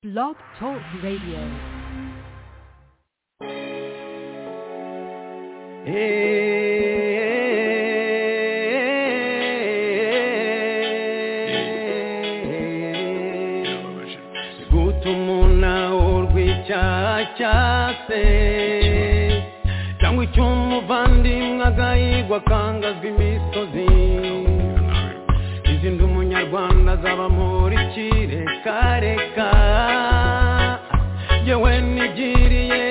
Blog Talk Radio. guta umuntu awurwa icyaha cyase cyangwa icy'umuvandimwe agahigwa akangazwa imisozi izindi umunyarwanda azaba muri kirekareka yewe nigiriye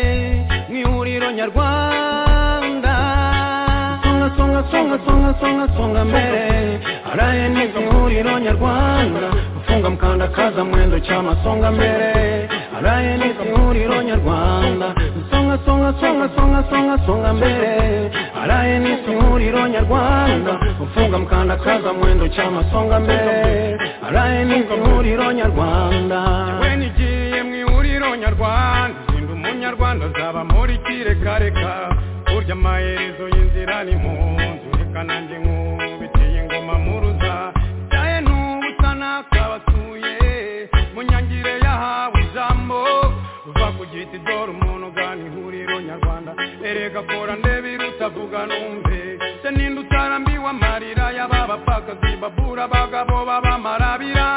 mu ihuriro nyarwanda songa songa songa songa songa songa mbere araye neza ihuriro nyarwanda gufunga mukanda kaza mwendo cy'amasonga mbere araye neza ihuriro nyarwanda songa songa songa songa songa songa mbere araye neza ihuriro nyarwanda gufunga mukanda kaza mwendo cy'amasonga mbere araye neza ihuriro nyarwanda yewe nigiye mu ihuriro nyarwanda sinda umunyarwanda azaba muri kirekareka burya amaherezo y'inzira ni mu nzu reka nanjye nkubitiye ingoma muruza cyaye n'ubusa n'akabatuye mu nyangire yahawe ijambo uva ku giti dore umuntu ugana ihuriro nyarwanda erega kora ndebe irutavuga numve se ninde utarambiwe amarira y'aba bapfakazi babura abagabo b'abamarabira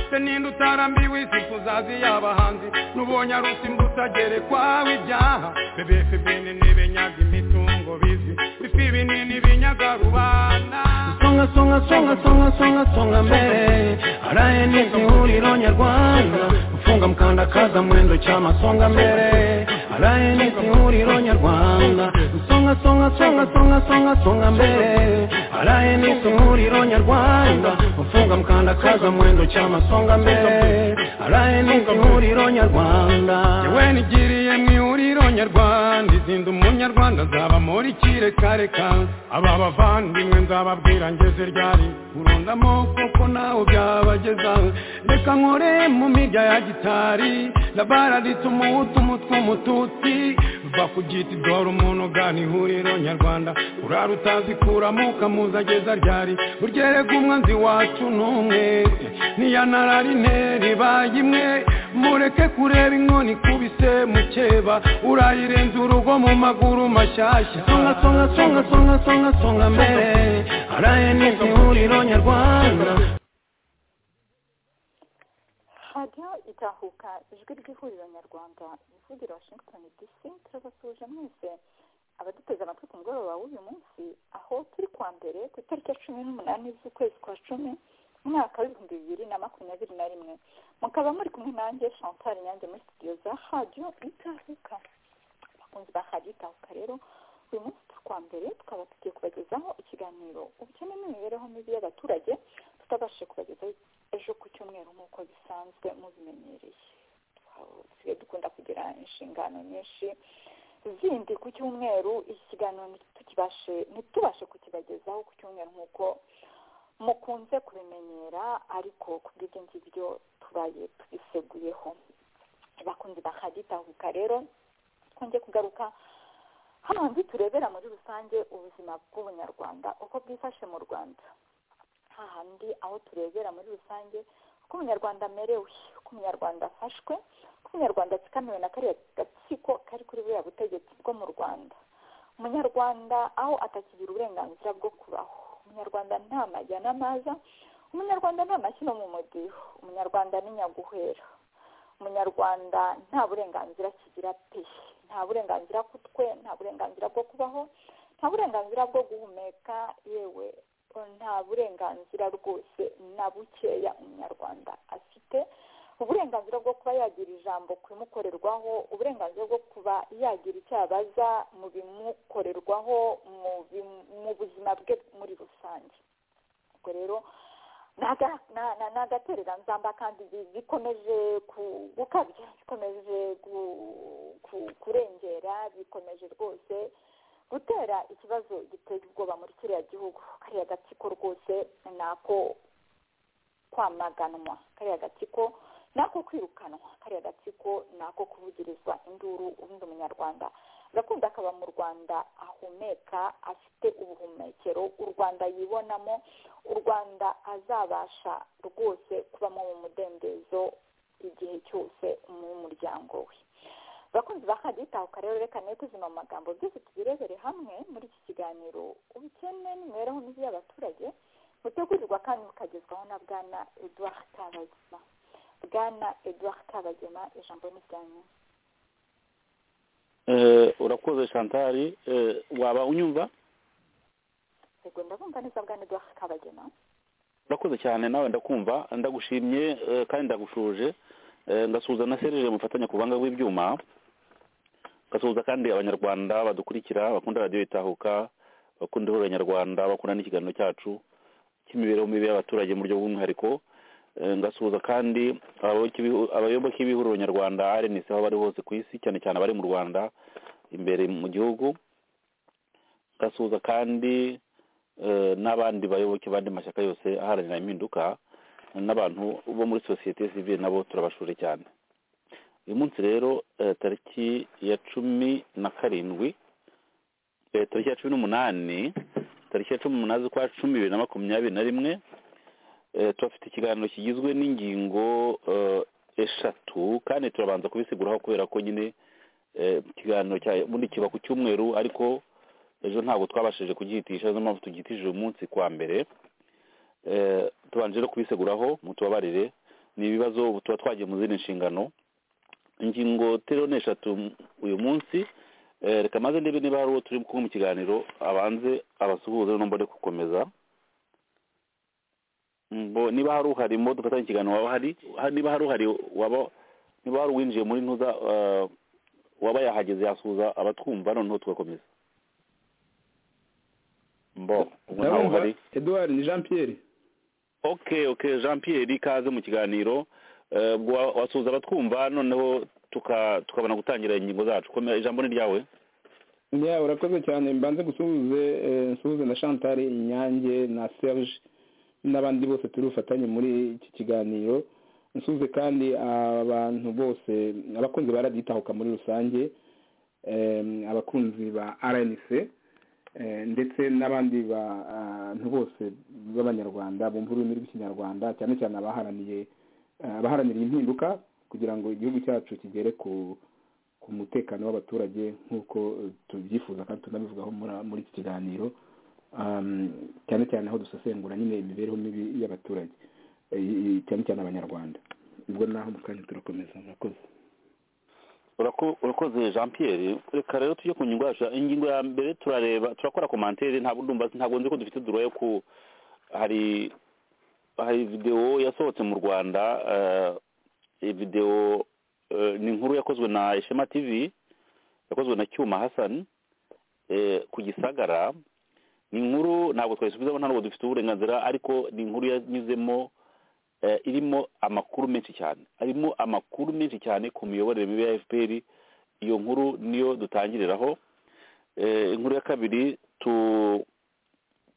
se ninde utarambiwe isi kuzazi y'abahanzi n'ubonye arusi mbutagerekwaho ibyaha bebefe bene ntibenyaga imitungo bizi bifi binini binyaga rubanda songa songa songa songa songa songa mbere araye neza ihuriro nyarwanda gufunga mukanda kaza mwendo cy'amasonga mbere araye neza ihuriro nyarwanda songa songa songa songa songa songa mbere araye neza ihuriro nyarwanda gufunga mukanda kaza mwendo cy'amasonga mbere araye neza ihuriro nyarwanda yewe nigiriye mu ihuriro nyarwanda izinda umunyarwanda azaba muri kirekareka aba bavandimwe nzababwira ngeze ryari urundamo kuko nawe byabageza reka nkore mu mirya ya gitari labaraditse umuhutu umutwe umututsi va ku giti dore umuntu ugana ihuriro nyarwanda urara utazi kuramo ukamuza ageza ryari uryerega umwanzi wacu n'umwe ntiyanararine ribaye imwe mureke kureba inkoni ikubise mukeba urayirenza urugo mu maguru mashyashya songa songa songa songa songa songa mbere araye neza ihuriro nyarwanda radiyo itahuka ijwi ry'ihuriro nyarwanda ivugira washington dc turabasuhuje mwese abaduteze amatwi ku mugoroba w'uyu munsi aho turi kuwa mbere ku itariki ya cumi n'umunani z'ukwezi kwa cumi umwaka w'ibihumbi bibiri na makumyabiri na rimwe mukaba muri kumwe nanjye chantal nyange muri studio za radiyo itahuka abakunzi ba radiyo itahuka rero uyu munsi turi kuwa mbere tukaba tugiye kubagezaho ikiganiro ubukene n'imibereho mibi y'abaturage tutabashije kubagezaho ejo ku cyumweru nk'uko bisanzwe mubimenyereye dusigaye dukunda kugira inshingano nyinshi zindi ku cyumweru iki kiganiro ntitukibashe ntitubashe kukibagezaho ku cyumweru nk'uko mukunze kubimenyera ariko ku bw'ibyo ngibyo tubaye tubiseguyeho bakunze bakagitahuka rero twongeye kugaruka hano hanze turebera muri rusange ubuzima bw'ubunyarwanda uko bwifashe mu rwanda hahandi aho turebera muri rusange uko umunyarwanda amerewe uko umunyarwanda afashwe uko umunyarwanda atsikamiwe na kariya gatsiko kari kuri buriya butegetsi bwo mu rwanda umunyarwanda aho atakigira uburenganzira bwo kubaho umunyarwanda nta majya n'amaza umunyarwanda nta mashyi no mu mudiho umunyarwanda ni nyaguhera umunyarwanda nta burenganzira kigira pe nta burenganzira ku twe nta burenganzira bwo kubaho nta burenganzira bwo guhumeka yewe nta burenganzira rwose na bukeya umunyarwanda afite uburenganzira bwo kuba yagira ijambo ku bimukorerwaho uburenganzira bwo kuba yagira icyo abaza mu bimukorerwaho mu buzima bwe muri rusange ubwo rero ni agatereranzamba kandi bikomeje gukabya bikomeje kurengera bikomeje rwose gutera ikibazo giteye ubwoba muri kiriya gihugu kariya gatsiko rwose ni ako kwamaganwa kariya gatsiko ni ako kwirukanwa kariya gatsiko ni ako kuvugirizwa induru ubundi umunyarwanda agakunda akaba mu rwanda ahumeka afite ubuhumekero u rwanda yibonamo u rwanda azabasha rwose kubamo mu mudendezo igihe cyose mu muryango we abakunzi ba kaditahuka rero reka netuzima mu magambo byose tubirebere hamwe muri iki kiganiro ubukene n'imibereho myiza y'abaturage butegurirwa kandi bukagezwaho na bwana eduard kabagema bwana eduard kabagema ijambo ni ryanyu urakoze shantari waba unyumva yego ndabumva neza bwana eduard kabagema urakoze cyane nawe ndakumva ndagushimye kandi ndagushuje ngasuhuza na serije mufatanya ku buhanga bw'ibyuma ngasuhuza kandi abanyarwanda badukurikira bakunda radiyo itahuka bakunda ihuriro nyarwanda bakunda n'ikiganiro cyacu cy'imibereho mibi y'abaturage mu buryo bw'umwihariko ngasuhuza kandi abayoboke b'ihuriro nyarwanda arenisi aho bari hose ku isi cyane cyane abari mu rwanda imbere mu gihugu ngasuhuza kandi n'abandi bayoboke bandi mashyaka yose aharanira impinduka n'abantu bo muri sosiyete sivire nabo turabashure cyane uyu munsi rero tariki ya cumi na karindwi tariki ya cumi n'umunani tariki ya cumi n'umunani z'ukwa cumi bibiri na makumyabiri na rimwe turafite ikiganiro kigizwe n'ingingo eshatu kandi turabanza kubisiguraho kubera ko nyine ikiganiro ubundi kiba ku cyumweru ariko ejo ntabwo twabashije kugihitisha niyo mpamvu tugihitishije uyu munsi kwa mbere tubanje no kubiseguraho mutubabarire ni ibibazo tuba twagiye mu zindi nshingano ingingo terone eshatu uyu munsi reka maze ndebe niba hari uwo turi kumwe mu kiganiro abanze abasuhuze mbone gukomeza niba hari uharimo dufatanye ikiganiro waba hari niba hari uhari waba niba hari uwinjiye muri ntuza waba yahageze yasuhuza abatwumva noneho tugakomeza mbo ubu ntawe uhari eduard ni jean pierre ok ok jean pierre ikaze mu kiganiro wasuhuza abatwumva noneho tukabona gutangira ingingo zacu ijambo ni ryawe ya urakoze cyane mbanze gusuhuze nsuhuze na chantal inyange na serge n'abandi bose turi bufatanye muri iki kiganiro nsuhuze kandi abantu bose abakunzi ba raditahuka muri rusange abakunzi ba rnc ndetse n'abandi bantu bose b'abanyarwanda bumva ururimi rw'ikinyarwanda cyane cyane abaharaniye abaharanira impinduka kugira ngo igihugu cyacu kigere ku mutekano w'abaturage nk'uko tubyifuza kandi tunabivugaho muri iki kiganiro cyane cyane aho dusesengura nyine imibereho mibi y'abaturage cyane cyane abanyarwanda ubwo naho mu kanya turakomeza murakoze urakoze jean pierre reka rero tujye ku ngingo yacu ingingo ya mbere turareba turakora komantere ntabwo ndumva ntabwo nzi ko dufite duro yo ku hari hari videwo yasohotse mu rwanda videwo ni inkuru yakozwe na ishema tv yakozwe na cyuma hasani ku gisagara ni inkuru ntabwo twayisubizaho ntabwo dufite uburenganzira ariko ni inkuru yanyuzemo irimo amakuru menshi cyane harimo amakuru menshi cyane ku miyoborere mibi ya fpr iyo nkuru niyo dutangiriraho inkuru ya kabiri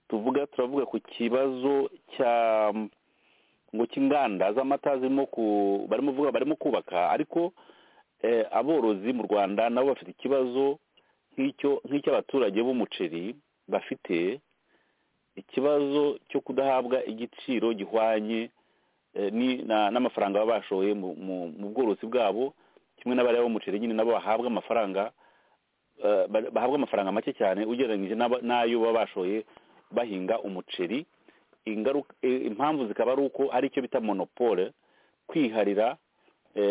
tuvuga turavuga ku kibazo cya ngo cy'inganda z'amata zirimo barimo kuvuga barimo kubaka ariko aborozi mu rwanda nabo bafite ikibazo nk'icy'abaturage b'umuceri bafite ikibazo cyo kudahabwa igiciro gihwanye n'amafaranga baba bashoye mu bworozi bwabo kimwe n'abareba umuceri nyine nabo bahabwa amafaranga bahabwa amafaranga make cyane ugereranyije n'ayo baba bashoye bahinga umuceri impamvu zikaba ari uko hari icyo bita monopole kwiharira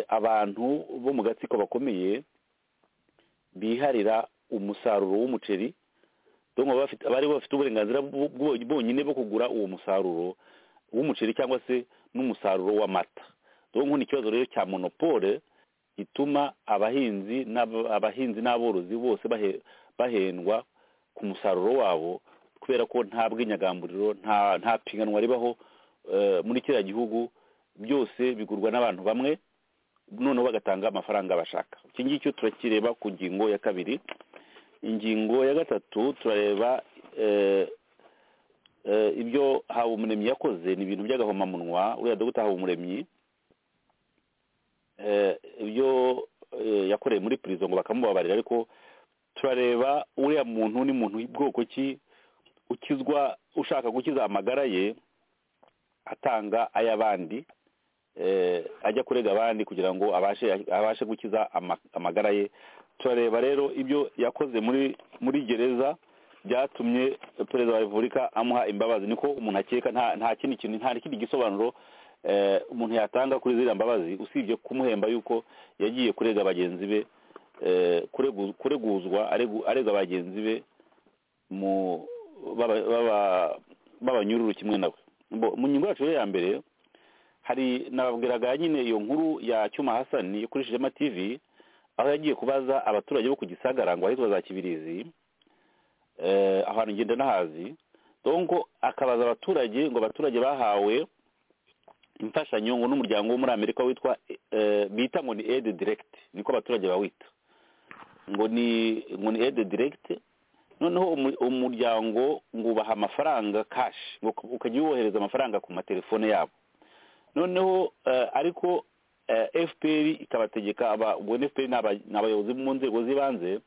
abantu bo mu gatsiko bakomeye biharira umusaruro w'umuceri bari bafite uburenganzira bwonyine bwo kugura uwo musaruro w'umuceri cyangwa se n'umusaruro w'amata nk'ubu ni ikibazo rero cya monopole gituma abahinzi abahinzi n'aborozi bose bahendwa ku musaruro wabo kubera ko nta bw'inyagamburiro nta piganwa ribaho muri kiriya gihugu byose bigurwa n'abantu bamwe noneho bagatanga amafaranga bashaka iki ngiki turakireba ku ngingo ya kabiri ingingo ya gatatu turareba ibyo habumuremyi yakoze ni ibintu by'agahomamunwa uriya dogita habumuremyi ibyo yakoreye muri pirizo ngo bakamubabarira ariko turareba uriya muntu ni muntu bwoko ki ukizwa ushaka gukiza amagara ye atanga ay'abandi eh, ajya kurega abandi kugira ngo abashe abashe gukiza ama- amagara ye turareba rero ibyo yakoze muri muri gereza byatumye perezida wa repubulika amuha imbabazi niko umuntu akeka nta nta kindi kintu nta kindi gisobanuro eh, umuntu yatanga kuri ziriya mbabazi usibye kumuhemba yuko yagiye kurega bagenzi be eh, kuregu- kureguzwa aregu- arega bagenzi be mu baba- baba- b'abanyururu kimwe nawe Bo- mu ngingo yacu rero ya mbere hari nababwiraga nyine iyo nkuru ya cyuma hasani yo kuri shema tv aho yagiye kubaza abaturage bo ku gisagara ngo ahitwa za kibirizi eh, ahantu ngenda nahazi donko akabaza abaturage ngo abaturage bahawe imfashanyo ngo n'umuryango wo muri amerika witwa eh, bita ngo ni aid direct niko abaturage bawita ngo ni ngo ni aid direct noneho umu- umuryango ngo ubaha amafaranga cash ngo ukajya wohereza amafaranga ku matelefone yabo noneho eh, ariko eh, fpr ikabategeka aba- ubwo ni fpr ni aba- ni abayobozi mu nzego z'ibanze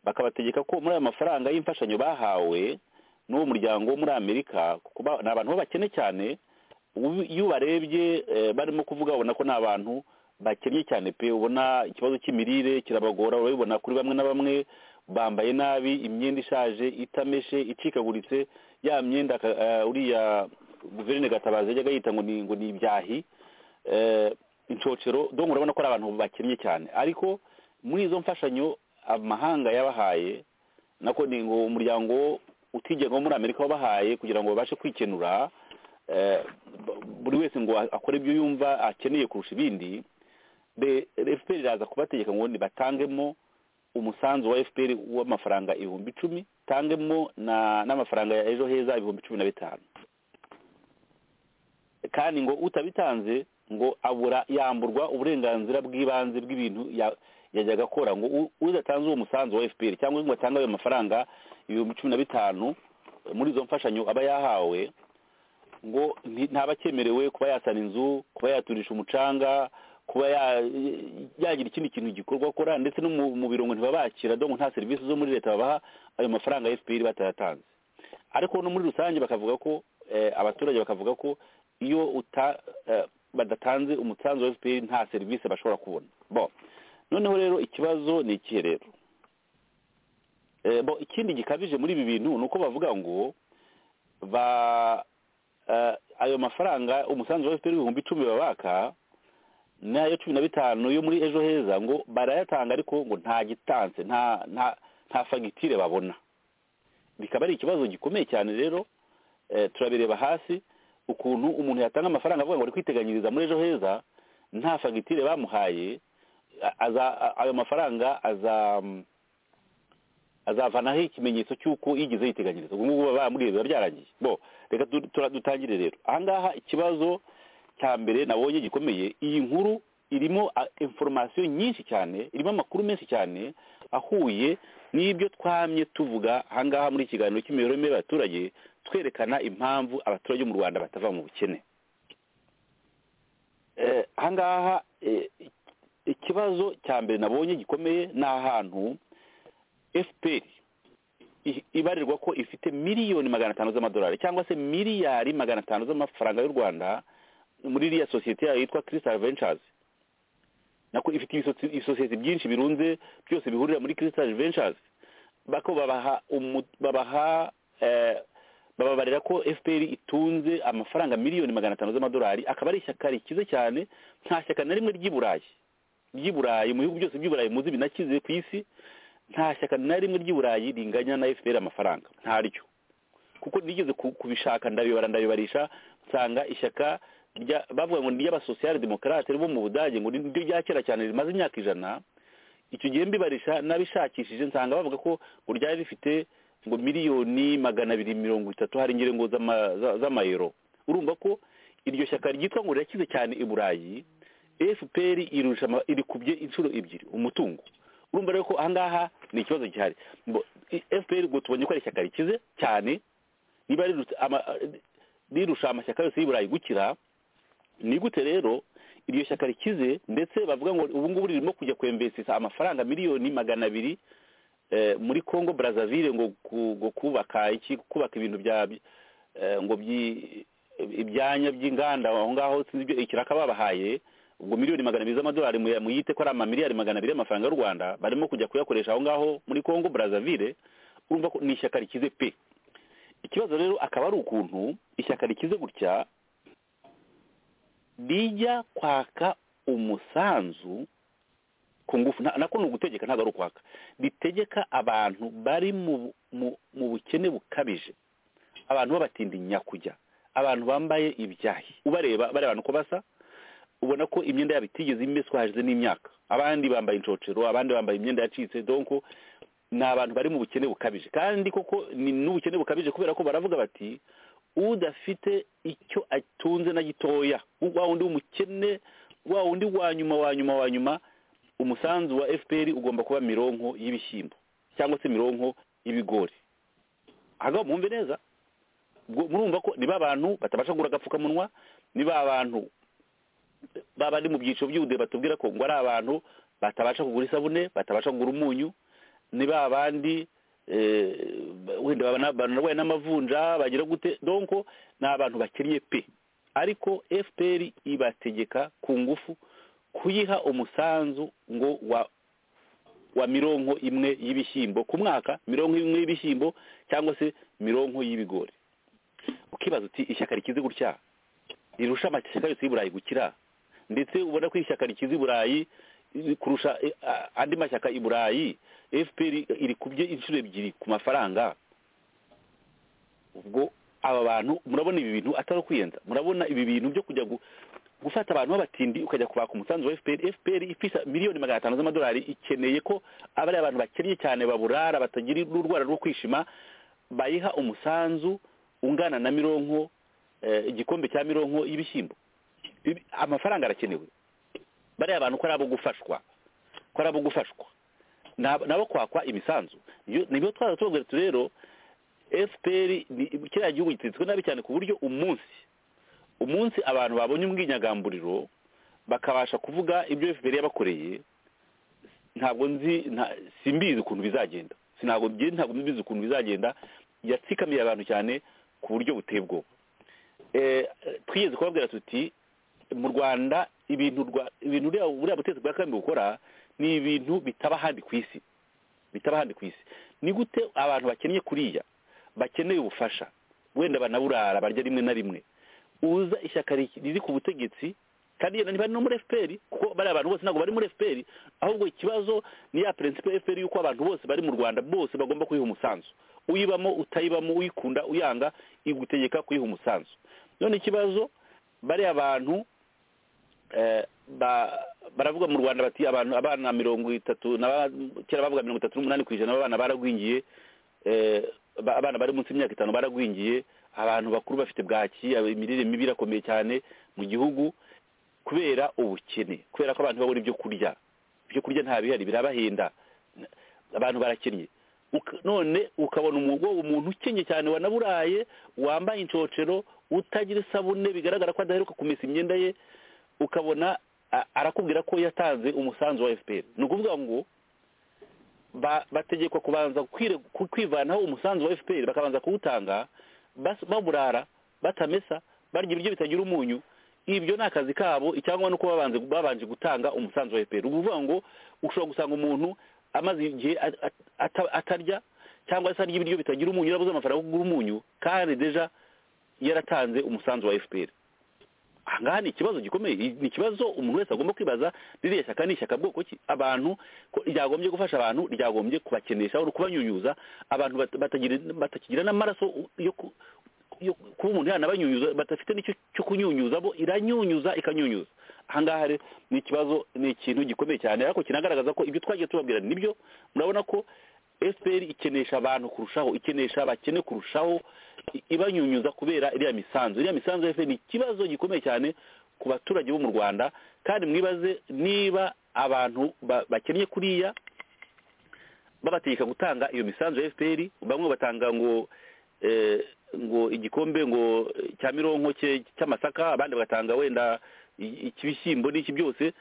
bakabategeka ko muri ayo mafaranga y'imfashanyo bahawe n'uwo muryango wo muri amerika kuko ba- ni abantu b'abakene cyane ubu- iyo ubarebye eh, barimo kuvuga ubona ko ni abantu bakennye cyane pe ubona ikibazo cy'imirire kirabagora urabibona kuri bamwe na bamwe bambaye nabi imyenda ishaje itameshe icikaguritse ya myenda ka- eh, uriya guverineri gatabazi yajyaga yita ngo ni ngo ni ibyahi eh, incocero donc urabona ko ari abantu bakennye cyane ariko muri izo mfashanyo amahanga yabahaye nako ni ngo umuryango utigenga wo muri amerika wabahaye kugira ngo babashe kwikenura eh, b- buri wese ngo akore ibyo yumva akeneye kurusha ibindi be- fpr iraza kubategeka ngo nibatangemo umusanzu wa fpr w'amafaranga ibihumbi icumi tangemo na- n'amafaranga ya ejo heza ibihumbi cumi na bitanu kandi ngo utabitanze ngo abura yamburwa uburenganzira bw'ibanze bw'ibintu ya- yajyaga akora ngo u- udatanze uwo musanzu wa fpr cyangwa ngo atange ayo mafaranga ibihumbi cumi na bitanu eh, muri izo mfashanyo aba yahawe ngo nti- ntaba akemerewe kuba yasana inzu kuba yaturisha umucanga kuba ya- yagira ikindi kintu gikorwa akora ndetse no mu mu birongo ntibabakira dongo nta serivisi zo muri leta babaha ayo mafaranga ya fpr batayatanze ariko no muri rusange bakavuga ko eh, abaturage bakavuga ko iyo uta eh, badatanze umusanzu wa fpr nta serivisi bashobora kubona bo noneho rero ikibazo ni ikihe rero Eh, bo ikindi gikabije muri ibi bintu ni uko bavuga ngo ba eh, ayo mafaranga umusanzu wa fpr ibihumbi icumi babaka n'ayo cumi na bitanu yo muri ejo heza ngo barayatanga ariko ngo nta gitanse nta nta nta fagitire babona bikaba ari ikibazo gikomeye cyane rero eh, turabireba hasi ukuntu umuntu yatanga amafaranga avuga ngo ari kwiteganyiriza muri ejo heza nta fagitire bamuhaye a- aza- a- ayo mafaranga aza azavanaho ikimenyetso cy'uko yigeze yiteganyiriza ubwo ngubwo baba bamubwiye biba byarangiye bo reka du- tura- dutangire rero aha ngaha ikibazo cya mbere nabonye gikomeye iyi nkuru irimo inforomasiyo nyinshi cyane irimo amakuru menshi cyane ahuye n'ibyo twamye tuvuga aha ngaha muri ikiganiro cy'imibereho myiza y'abaturage twerekana impamvu abaturage bo mu rwanda batava mu bukene Eh, aha ngaha eh, ikibazo cya mbere nabonye gikomeye ni ahantu fpr i- ibarirwa ko ifite miliyoni magana atanu z'amadolari cyangwa se miliyari magana atanu z'amafaranga y'u rwanda muri iriya sosiyete yayo yitwa crystal ventures nako ifite ibisosi- ibisosiyete byinshi birunze byose bihurira muri crystal ventures bako babaha umu- babaha eh, bababarira ko fpr itunze amafaranga miliyoni magana atanu z'amadolari akaba ari ishyaka rikize cyane nta shyaka na rimwe ry'i burayi ry'i burayi mu bihugu byose by'i burayi muzi binakize ku isi nta shyaka na rimwe ry'i burayi ringanya na fpr amafaranga ntaryo kuko nigeze ku- kubishaka ndabibara ndabibarisha nsanga ishyaka rya- bavuga ngo ry'abasosiyali demokarate ribo mu budage ngo niryo rya kera cyane rimaze imyaka ijana icyo gihe mbibarisha nabishakishije nsanga bavuga ko ngo ryari rifite ngo miliyoni magana abiri mirongo itatu hari ingirengo z'ama- za- z'amayero urumva ko iryo shyaka ryitwa ngo rirakize cyane i burayi fpr irusha ama- irikubye inshuro ebyiri umutungo urumva rero ko aha ngaha ni ikibazo gihari Bo- i- fpr ubwo tubonye ko ari ishyaka rikize cyane niba rirutse ama- rirusha amashyaka yose y'i burayi gukira ni gute rero iryo shyaka rikize ndetse bavuga ngo ubu ngubu ririmo kujya kwembesisa amafaranga miliyoni magana abiri eh, muri congo brazzaville ngo ku- ngo kubaka iki kubaka ibintu bya eh, ngo byi ibyanya by'inganda aho ngaho sinzi ibyo ikiraka babahaye ubwo miliyoni magana abiri z'amadolari muyite ko ari amamiliyari magana abiri y'amafaranga y'u rwanda barimo kujya kuyakoresha aho ngaho muri congo brazaville urumva ko ni ishyaka rikize pe ikibazo rero akaba ari ukuntu ishyaka rikize gutya rijya kwaka umusanzu ku ngufu na- nako ni ugutegeka ntabwo ari ukwaka ritegeka abantu bari mu bu- mu- mu bukene bukabije abantu b'abatindi nyakujya abantu bambaye ibyahi ubareba bareba abantu uko basa ubona ko imyenda yabo itigeze imeswa hashize n'imyaka abandi bambaye inshocero abandi bambaye imyenda yacitse donko ni abantu bari mu bukene bukabije kandi koko ni n'ubukene bukabije kubera ko baravuga bati udafite icyo atunze na gitoya wa wundi w'umukene wa wundi wa nyuma wa nyuma wa nyuma umusanzu wa fpr ugomba kuba mironko y'ibishyimbo cyangwa se mironko y'ibigori ahagabo mwumve neza ubwo murumva ko ni ba bantu batabasha kugura agapfukamunwa ni ba bantu baba ari mu byiciro by'ubudehe batubwira ko ngo ari abantu batabasha kugura isabune batabasha kugura umunyu ni ba bandi eh, wenda baba na- banarwaye n'amavunja bagira gute donko ni abantu bakennye pe ariko fpr ibategeka ku ngufu kuyiha umusanzu ngo wa wa mironko imwe y'ibishyimbo ku mwaka mironko imwe y'ibishyimbo cyangwa se mironko y'ibigori ukibaza uti ishyaka rikize gutya rirusha amashyaka yose y'iburayi gukira ndetse ubona ko ishyaka rikize iburayi eh, kurusha eh, a- andi mashyaka i burayi fpr iri kubye inshuro ebyiri ku mafaranga ubwo aba bantu murabona ibi bintu atari ukwiyenza murabona ibi bintu byo kujya gu- gufata abantu b'abatindi ukajya kubaka umusanzu wa fpr fpr ifisa miliyoni magana atanu z'amadolari ikeneye ko aba ari abantu bakennye cyane baburara batagira urwara rwo kwishima bayiha umusanzu ungana na mironko eh, igikombe cya mironko y'ibishyimbo Ibi- amafaranga arakenewe bariya abantu ko ari abo gufashwa ko ari abo gufashwa ni abo- ni abo kwakwa imisanzu Iyo- nibyo twari tubabwira tuti rero fpr ni kiriya gihugu gitetswe nabi cyane ku buryo umunsi umunsi abantu babonye ubwinyagamburiro bakabasha kuvuga ibyo fpr yabakoreye ntabwo nzi nta- simbizi ukuntu bizagenda sinabwo ngewe ntabwo mbizi ukuntu bizagenda yatsikamiye abantu cyane ku buryo buteye ubwoba Eh, twigeze kubabwira tuti mu rwanda ibintu rwa ibintu buriya buriya butegetsi bwa kagame bukora ni ibintu bitaba ahandi ku isi bitaba ahandi ku isi ni gute abantu bakennye kuriya bakeneye ubufasha wenda banaburara barya rimwe na rimwe uza ishyaka ri- riri ku butegetsi kandi yenda ntibari no muri fpr kuko bariya bantu bose ntabwo bari muri fpr ahubwo ikibazo ni ya prinsipe ya fpr y'uko abantu bose bari mu rwanda bose bagomba kuyiha umusanzu uyibamo utayibamo uyikunda uyanga igutegeka kuyiha umusanzu none ikibazo bariya bantu eh, ba- baravuga mu rwanda bati abantu abana mirongo itatu n'aba- kera bavuga mirongo itatu n'umunani ku ijana abana baragwingiye eh, ba- abana bari munsi y'imyaka itanu baragwingiye abantu bakuru bafite bwaki ab- imirire mibi irakomeye cyane mu gihugu kubera ubukene kubera ko abantu babura ibyo kurya ibyo kurya nta bihari birabahenda N- abantu barakennye Uka- none ukabona umugore umuntu ukennye cyane wanaburaye wambaye inshocero utagira isabune bigaragara ko adaheruka kumesa imyenda ye ukabona a- arakubwira ko yatanze umusanzu wa fpr ni ukuvuga ngo ba- bategekwa kubanza kwire- ku- kwivanaho umusanzu wa fpr bakabanza kuwutanga bas- baburara batamesa barya ibiryo bitagira umunyu ibyo ni akazi kabo icyangwa nuko babanze babanje gutanga umusanzu wa fpr ukuvuga ngo ushobora gusanga umuntu amaze igihe at- at- ata- atarya cyangwa se arya ibiryo bitagira umunyu yarabuze amafaranga yo kugura umunyu kandi deja yaratanze umusanzu wa fpr ahangaha ni ikibazo gikomeye I- ni ikibazo umuntu wese agomba kwibaza ririya shyaka ni ishyaka bwoko ki abantu ko ryagombye gufasha abantu ryagombye kubakenesha no kubanyunyuza abantu bat- batagira- batakigira n'amaraso yo ku- yo ku- kuba umuntu yanabanyunyuza badafite n'icyo cyo kunyunyuza bo iranyunyuza ikanyunyuza ahangaha rero ni ikibazo ni ikintu gikomeye cyane ariko kinagaragaza ko ibyo twagiye tubabwira nibyo murabona ko fpr ikenesha abantu kurushaho ikenesha abakene kurushaho i- ibanyunyuza kubera iriya misanzu iriya misanzu ya fpr ni ikibazo gikomeye cyane ku baturage bo mu rwanda kandi mwibaze niba abantu ba- bakennye kuriya babategeka gutanga iyo misanzu ya fpr bamwe batanga ngo eh, ngo igikombe ngo eh, cya mironko cye- cy'amasaka abandi bagatanga wenda i- ikibishyimbo n'iki byose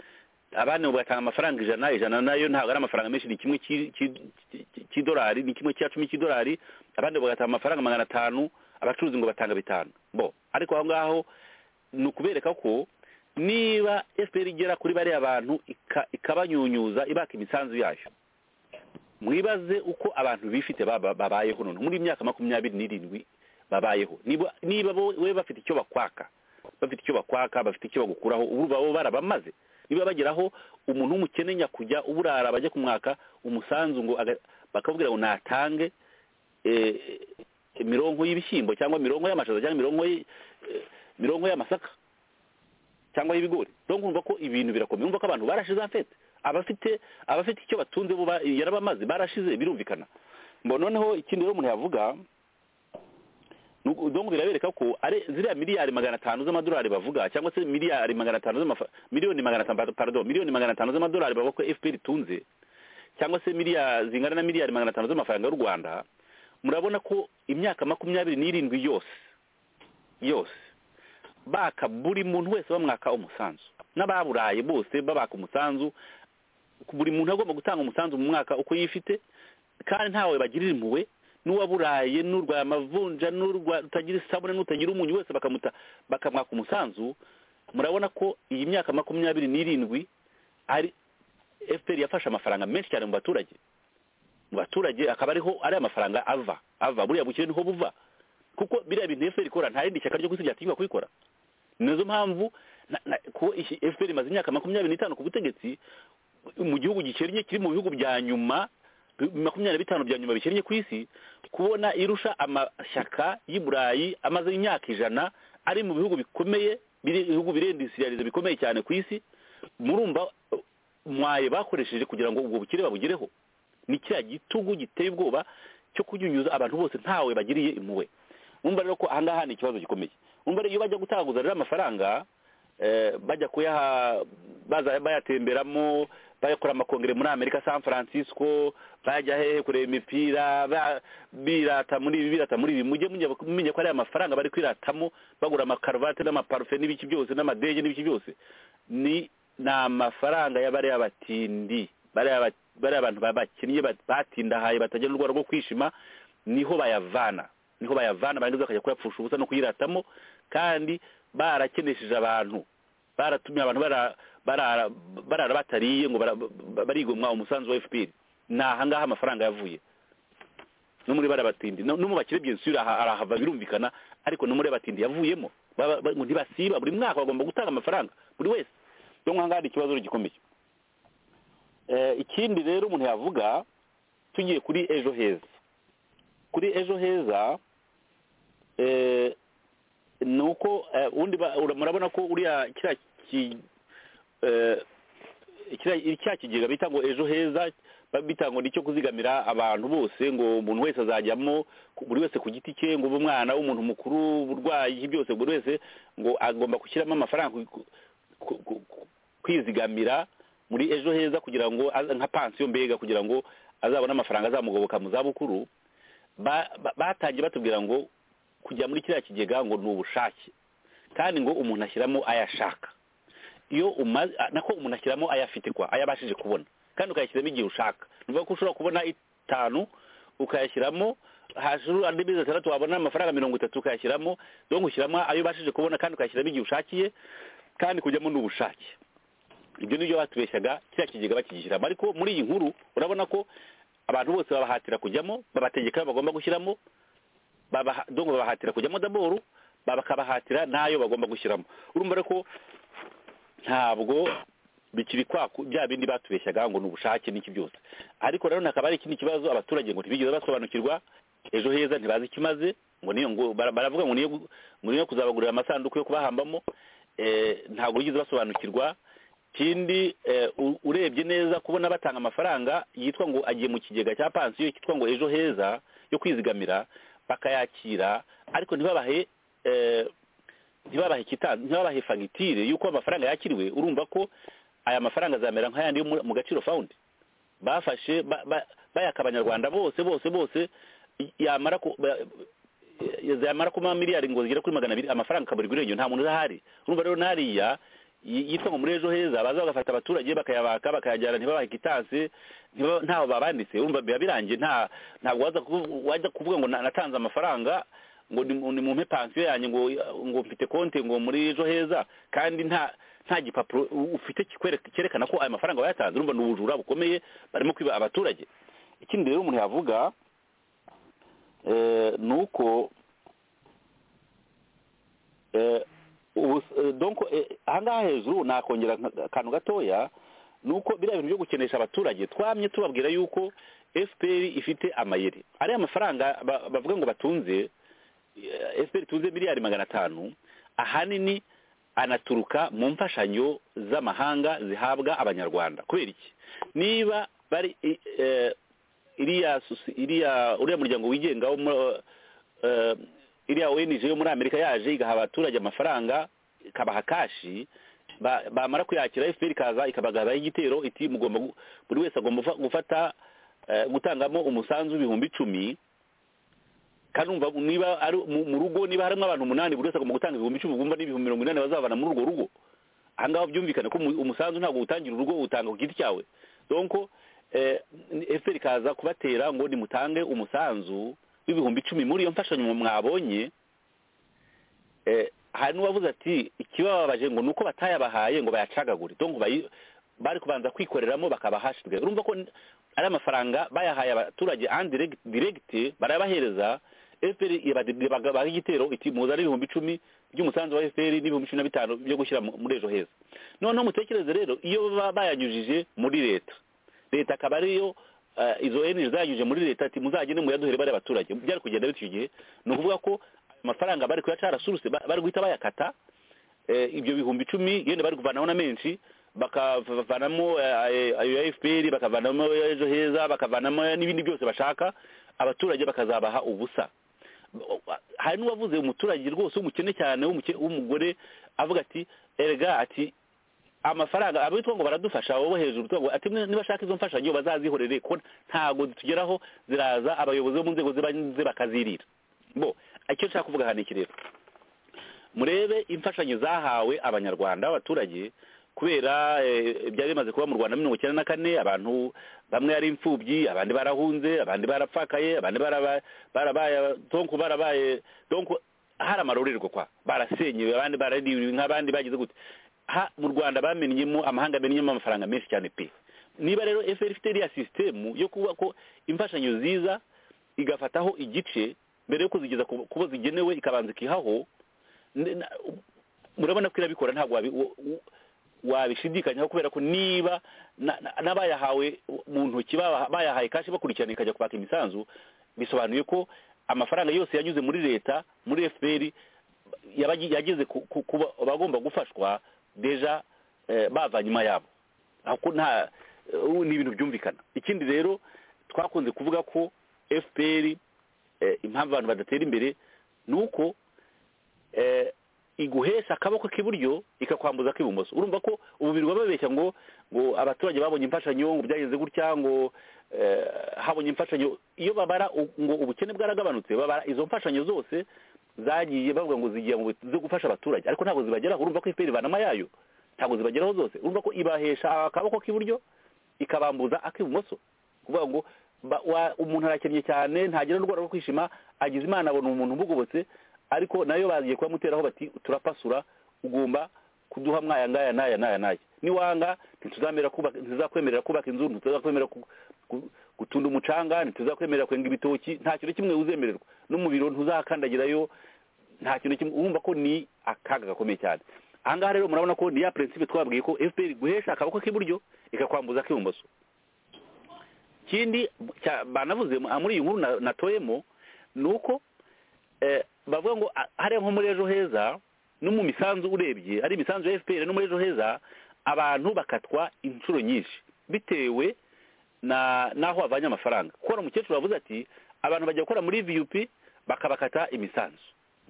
abandi bagatanga amafaranga ijana ijana nayo ntabwo ari amafaranga menshi ni kimwe cy'i- cy'i- cy'i- cy'idolari ni kimwe cya cumi cy'idolari abandi bagatanga amafaranga magana atanu abacuruzi ngo batanga bitanu bo ariko aho ngaho ni ukubereka ko niba fpr igera kuri bariya bantu ika- ikabanyunyuza ibaka imisanzu yayo mwibaze uko abantu bifite baba- babayeho none muri iyi myaka makumyabiri n'irindwi babayeho Niba- niba bo- we bafite icyo bakwaka bafite icyo bakwaka bafite icyo bagukuraho ubu baba barabamaze niba bageraho umuntu w'umukene nyakujya uburara bajya kumwaka umusanzu ngo aga- bakabwira ngo natange eh, imirongo y'ibishyimbo cyangwa imirongo y'amashaza cyangwa imirongo y'- eh, imirongo y'amasaka cyangwa y'ibigori rero nkumva ko ibintu birakomeye umva ko abantu barashize amfete abafite abafite icyo batunze bo ba- yarabamaze barashize birumvikana mbo noneho ikindi rero umuntu yavuga ni uku- donc birabereka ko ari ziriya miliyari magana atanu z'amadolari bavuga cyangwa se miliyari magana atanu z'amafa miliyoni magana atanu pardon miliyoni magana atanu z'amadolari bavuga ko FPR itunze cyangwa se miliyari zingana na miliyari magana atanu z'amafaranga y'u Rwanda murabona ko imyaka makumyabiri n'irindwi yose yose baka buri muntu wese bamwaka umusanzu n'ababuraye bose babaka umusanzu buri muntu agomba gutanga umusanzu mu mwaka uko yifite kandi ntawe bagirira impuhwe n'uwaburaye n'urwa amavunja n'urwa rutagira isabune n'utagira umunyu wese bakamuta bakamwaka umusanzu murabona ko iyi myaka makumyabiri n'irindwi ari fpr yafashe amafaranga menshi cyane mu baturage mu baturage akaba ariho ari amafaranga ava ava buriya bukire niho buva kuko biriya bintu fpr ikora nta rindi shyaka ryo ku isi ryatinywa kubikora ni nazo mpamvu na- na- ko iki fpr imaze imyaka makumyabiri n'itanu ku butegetsi mu gihugu gikennye kiri mu bihugu bya nyuma bi- makumyabiri na bitanu bya nyuma bikennye ku isi kubona irusha amashyaka y'i burayi amaze imyaka ijana ari mu bihugu bikomeye biri- ibihugu birendisiriyarize bikomeye cyane ku isi murumva uh, mwaye bakoresheje kugira ngo ubwo bukire babugereho ni kiriya gitugu giteye ubwoba cyo kunyunyuza abantu bose ntawe bagiriye impuhwe umva rero ko ahangaha ni ikibazo gikomeye umva rero iyo bajya gutaguza rero amafaranga eh, bajya kuyaha baza- bayatemberamo bayakora amakongere muri amerika san francisco bajya hehe kureba imipira ba- birata muri ibi birata muri ibi mujye mujya mumenya ko ari amafaranga bari kwiratamo bagura amakaruvate n'amaparufe n'ibiki byose n'amadege n'ibiki byose ni ni amafaranga y'abariya batindi bariya ba- bariya abantu ba- bakinnye bat- batindahaye batagira urwara rwo kwishima niho bayavana niho bayavana barangiza bakajya kuyapfusha ubusa no kuyiratamo kandi barakenesheje abantu baratumye abantu bara- barara barara batariye ngo bara- ba- barigomwa umusanzu wa fpr ni ahangaha amafaranga yavuye no muri bariya batindi no no mu bakire byinshi arahava birumvikana ariko no muri bariya batindi yavuyemo Baba- ba- ngo ntibasiba buri mwaka bagomba gutanga amafaranga buri wese rero nk'ahangaha hari ikibazo rero gikomeye Eh, ikindi rero umuntu yavuga tugiye kuri ejo heza kuri ejo heza eh, ni uko eh, ubundi ba- ura- murabona ko uriya kiriya ki- eh, kiriya kiriya kigega bita ngo ejo heza ba- bita ngo nicyo kuzigamira abantu bose ngo umuntu wese azajyamo ku- buri wese ku giti cye ngo ube umwana w'umuntu mukuru uburwayi iki byose buri wese ngo agomba gushyiramo amafaranga ku- ku- ku- ku- kwizigamira muri ejo heza kugira ngo aza- nka pansiyo mbega kugira ngo azabone amafaranga azamugoboka mu zabukuru ba- ba- batangiye batubwira ngo kujya muri kiriya kigega ngo ni ubushake kandi ngo umuntu ashyiramo ayo ashaka iyo umaze a- nako umuntu ashyiramo ayo afite kwa ayo abashije kubona kandi ukayashyiramo igihe ushaka ni ukuvuga ko ushobora kubona itanu ukayashyiramo hashuru andi mezi atandatu wabona amafaranga mirongo itatu ukayashyiramo donc ushyiramo ayo ubashije kubona kandi ukayashyiramo igihe ushakiye kandi kujyamo n'ubushake ibyo nibyo batubeshyaga kiriya kigega bakigishyiramo ariko muri iyi nkuru urabona ko abantu bose babahatira kujyamo babategeka ayo bagomba gushyiramo babaha- donc babahatira kujyamo daboru bakabahatira n'ayo bagomba gushyiramo urumva rero ko ntabwo bikiri kwaku bya bindi batubeshyaga ngo ni ubushake n'iki byose ariko rero hakaba hari ikindi kibazo abaturage ngo ntibigeze basobanukirwa ejo heza ntibazi ikimaze ngo niyo ngo bara- baravuga ngo niyo gu- ngo niyo kuzabagurira amasanduku yo kubahambamo eh, ntabwo bigeze basobanukirwa ikindi eh, u- urebye neza kubona batanga amafaranga yitwa ngo agiye mu kigega cya pansiyo cyitwa ngo ejo heza yo kwizigamira bakayakira ariko ntibabahe eh, ntibabahe kita ntibabahe fagitire y'uko amafaranga yakiriwe urumva ko aya mafaranga azamera nk'ayandi yo mu- mu gaciro fund bafashe ba- ba- bayaka abanyarwanda bose bose bose i- yamara ku ba- i- zamara kuma miliyari ngo zigera kuri magana abiri amafaranga akaburirwa irengero nta muntu urahari urumva rero n'ariya yi- yitwa ngo muri ejo heza baza bagafata abaturage bakayabaka bakayajyana ntibabahe kitanse ntiba- ntaho babanditse urumva biba birangiye nta ntabwo waza kuvu- wajya kuvuga ngo na- natanze amafaranga ngo ni mu pansiyo yanjye ngo ngo mfite konti ngo muri ejo heza kandi nta nta gipapuro ufite kikwereka- cyerekana ko aya mafaranga wayatanze urumva ni ubujura bukomeye barimo kwiba abaturage ikindi rero umuntu yavuga eh, ni uko eh, ubu- eh, donc eh, ahangaha hejuru nakongera nka- akantu gatoya ni uko biriya bintu byo gukenesha abaturage twamye tubabwira yuko fpr ifite amayeri ariya mafaranga ba- bavuga ngo batunze eh, fpr itunze miliyari magana atanu ahanini anaturuka mu mfashanyo z'amahanga zihabwa abanyarwanda kubera iki niba bari eh, eh, iriya sosi- iriya uriya muryango wigenga wo muri- eh, iriya ONG yo muri Amerika yaje igaha abaturage amafaranga ikabaha kashi ba- bamara kuyakira FPR ikaza ikabagabaho igitero iti mugomba gu- buri wese agomba gufa- gufata eh, gutangamo umusanzu w'ibihumbi icumi kandi umva niba ari mu mu rugo niba harimo abantu umunani buri wese agomba gutanga ibihumbi icumi ubwo umva n'ibihumbi mirongo inani bazavana muri urwo rugo aha ngaha byumvikane ko umu- umusanzu ntabwo uwutangira urugo utanga ku giti cyawe donko eh, FPR ikaza kubatera ngo nimutange umusanzu w'ibihumbi icumi muri iyo mfashanyo mwabonye eh, hari n'uwavuze ati ikibababaje ngo ni uko batayabahaye ngo bayacagagure donko bayi- bari kubanza kwikoreramo bakabahashirwe urumva ko n- ari amafaranga bayahaye abaturage andirect- direct barayabahereza fpr ibagabaho igitero iti muzane ibihumbi icumi by'umusanzu wa fpr n'ibihumbi cumi na bitanu byo gushyira mu- muri ejo heza noneho mutekereze rero iyo baba bayanyujije muri leta leta akaba ariyo eh, izo ONG zayanyujije muri leta ati muzagende muyaduhere bari abaturage byari kugenda bityo igihe ni ukuvuga ko amafaranga bari kuyaca arasurutse ba- bari guhita bayakata eh, ibyo bihumbi icumi yenda bari kuvanaho na menshi bakavanamo eh, ayo ya fpr bakavanamo ayo ya ejo heza bakavanamo n'ibindi byose bashaka abaturage bakazabaha ubusa hari n'uwavuze umuturage rwose w'umukene cyane w'umuke- w'umugore avuga ati erega ati amafaranga abitwa ngo baradufasha abo bo hejuru twa- ati mwe nibashaka izo mfashanyo bazazihorere ko ntago zitugeraho ziraza abayobozi bo mu nzego z'ibanze bakazirira bo icyo nshaka kuvuga hano iki rero murebe imfashanyo zahawe abanyarwanda b'abaturage kubera eh, byari bimaze kuba mu rwanda mirongo icyenda na kane abantu bamwe ari imfubyi abandi barahunze abandi barapfakaye abandi baraba- barabaye donko barabaye donko hari amarorerwa kwa barasenyewe abandi baraririwe nk'abandi bagize gute ha mu rwanda bamenyemo amahanga amenyemo amafaranga menshi cyane pe niba rero fpr ifite iriya sisitemu yo kuba ko imfashanyo ziza igafataho igice mbere yo kuzigeza ku ku bo zigenewe ikabanza ikihaho ne- na- murabona ko irabikora ntabwo wabi- wo- wo- wabishidikanyaho kubera ko niba na- na- n'abayahawe mu ntoki baba- bayahaye kashi bakurikirana ikajya kwaka imisanzu bisobanuye ko amafaranga yose yanyuze muri leta muri fpr yabagi- yageze ku- ku- ku ba- bagomba gufashwa deja eh, bava nyuma yabo ako nta ubu ni ibintu byumvikana ikindi rero twakunze kuvuga ko fpr eh, impamvu abantu badatera imbere ni uko eh, iguhesha akaboko k'iburyo ikakwambuza ak'ibumoso urumva ko ubu birirwa babeshya ngo ngo abaturage babonye imfashanyo ngo byagenze gutya ngo eh, habonye imfashanyo iyo babara u- ngo ubukene bwaragabanutse babara izo mfashanyo zose zagiye bavuga ngo zigiye mu zo gufasha abaturage ariko ntabwo zibageraho urumva ko FPR ivanamo yayo ntabwo zibageraho zose urumva ko ibahesha akaboko k'iburyo ikabambuza ak'ibumoso kuvuga ngo ba- wa- umuntu arakennye cyane ntagira n'urwara rwo kwishima agize imana abona umuntu umugobotse ariko nayo bagiye kubamuteraho bati turapasura ugomba kuduha mwaya ngaya n'aya n'aya n'aya niwanga ntituzamera kubaka ntituzakwemerera kubaka inzu ntituzakwemerera ku- ku- gutunda umucanga ntituzakwemerera kwenga ibitoki nta kintu kimwe uzemererwa no mu biro ntuzakandagirayo nta kintu kimwe urumva ko ni akaga gakomeye cyane aha ngaha rero murabona ko ni ya prinsipe twabwiye ko fpr guhesha akaboko k'iburyo ikakwambuza ak'ibumoso ikindi cya- banavuze mu- muri iyi nkuru na- natoyemo ni uko eh, bavuga ngo a- hariya nko muri ejo heza no mu misanzu urebye ari imisanzu ya fpr no muri ejo heza abantu bakatwa inshuro nyinshi bitewe na n'aho bavanye amafaranga kuko hari umukecuru wavuze ati abantu bajya gukora muri vup bakabakata imisanzu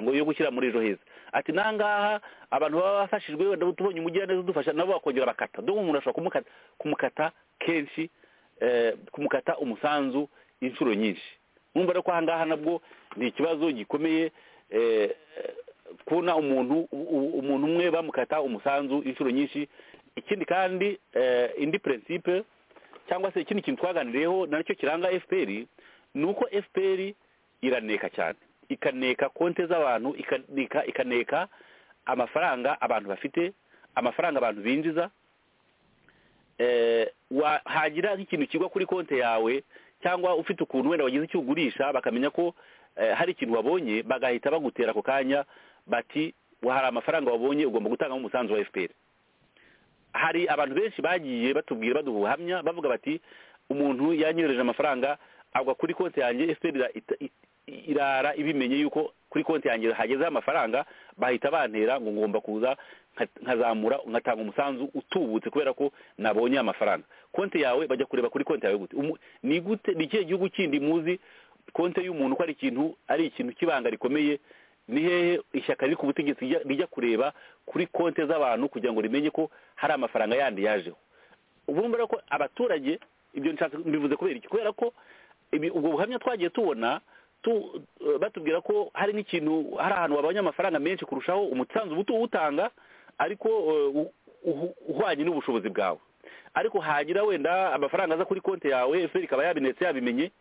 ngo yo gushyira muri ejo heza ati nangaha abantu baba bafashijwe wenda tubonye umugiraneza udufasha nabo bakongera bakata dore umuntu ashobora kumukata kumukata kenshi eh, kumukata umusanzu inshuro nyinshi mwumva rero ko ahangaha nabwo ni ikibazo gikomeye eh, eh, kubona umuntu u- u- umuntu umwe bamukata umusanzu inshuro nyinshi ikindi kandi eh, indi principe cyangwa se ikindi kintu twaganiriyeho nacyo kiranga fpr ni uko fpr iraneka cyane ikaneka konti z'abantu ikanika ikaneka amafaranga abantu bafite amafaranga abantu binjiza eh, wa- hagira nk'ikintu kigwa kuri konti yawe cyangwa ufite ukuntu wenda wagize icyo ugurisha bakamenya ko eh, hari ikintu wabonye bagahita bagutera ako kanya bati "Wa- hari amafaranga wabonye ugomba gutangamo umusanzu wa fpr hari abantu benshi bagiye batubwira baduha ubuhamya bavuga bati umuntu yanyohereje amafaranga agwa kuri konti yanjye fpr ira- ita- i- irara ibimenye yuko kuri konti yanjye hagezeho amafaranga bahita bantera ngo ngomba kuza nka- nkazamura ngatanga umusanzu utubutse kubera ko nabonye amafaranga konti yawe bajya kureba kuri konti yawe gute Umu- ni gute ni ikihe gihugu kindi muzi konti y'umuntu ko ari ikintu ari ikintu cy'ibanga rikomeye ni hehe ishyaka riri ku butegetsi rijya- rijya kureba kuri konti z'abantu kugira ngo rimenye ko hari amafaranga yandi yajeho ubu mbona ko abaturage ibyo nshatse mbivuze kubera iki kubera ko ibi- ubwo buhamya twagiye tubona tu- eh, batubwira ko hari n'ikintu hari ahantu wabonye amafaranga menshi kurushaho umusanzu uba uwutanga ariko eh, u- uhu- uhwanye n'ubushobozi bwawe ariko hagira wenda amafaranga aza kuri konti yawe fpr ikaba yabinetse yabimenye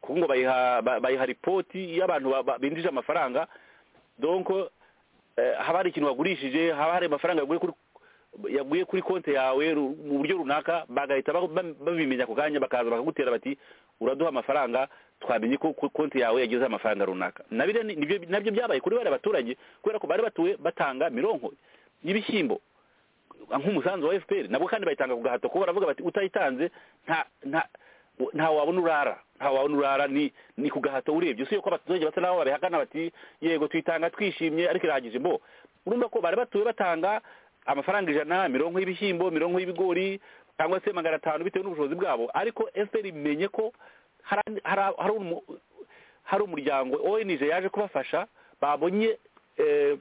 kuko ngo bayiha ba- bayiha ripoti y'abantu ba- ba- binjije amafaranga donc eh, haba hari ikintu wagurishije haba hari amafaranga yaguye kuri yaguye kuri konti yawe ru- mu buryo runaka bagahita ba- ba- babimenya ako kanya bakaza bakagutera bati uraduha amafaranga twamenye ko ko konti yawe yagize amafaranga runaka nabyo ni- nibyo- nabyo byabaye kuri bariya baturage kubera ko bari batuye batanga mironko y'ibishyimbo nk'umusanzu wa fpr nabwo kandi bayitanga ku gahato kuko baravuga bati utayitanze nta nta nta wabona urara nta wabona urara ni ni ku gahato urebye usibye ko abaturage basa n'aho babihakana bati yego tuyitanga twishimye ariko irahagije mbo urumva ko bari batuye batanga amafaranga ijana mirongo y'ibishyimbo mirongo y'ibigori cyangwa se magana atanu bitewe n'ubushobozi bwabo ariko fpr imenye ko hari andi- hari- hari umu- hari umuryango onj yaje kubafasha babonye eh,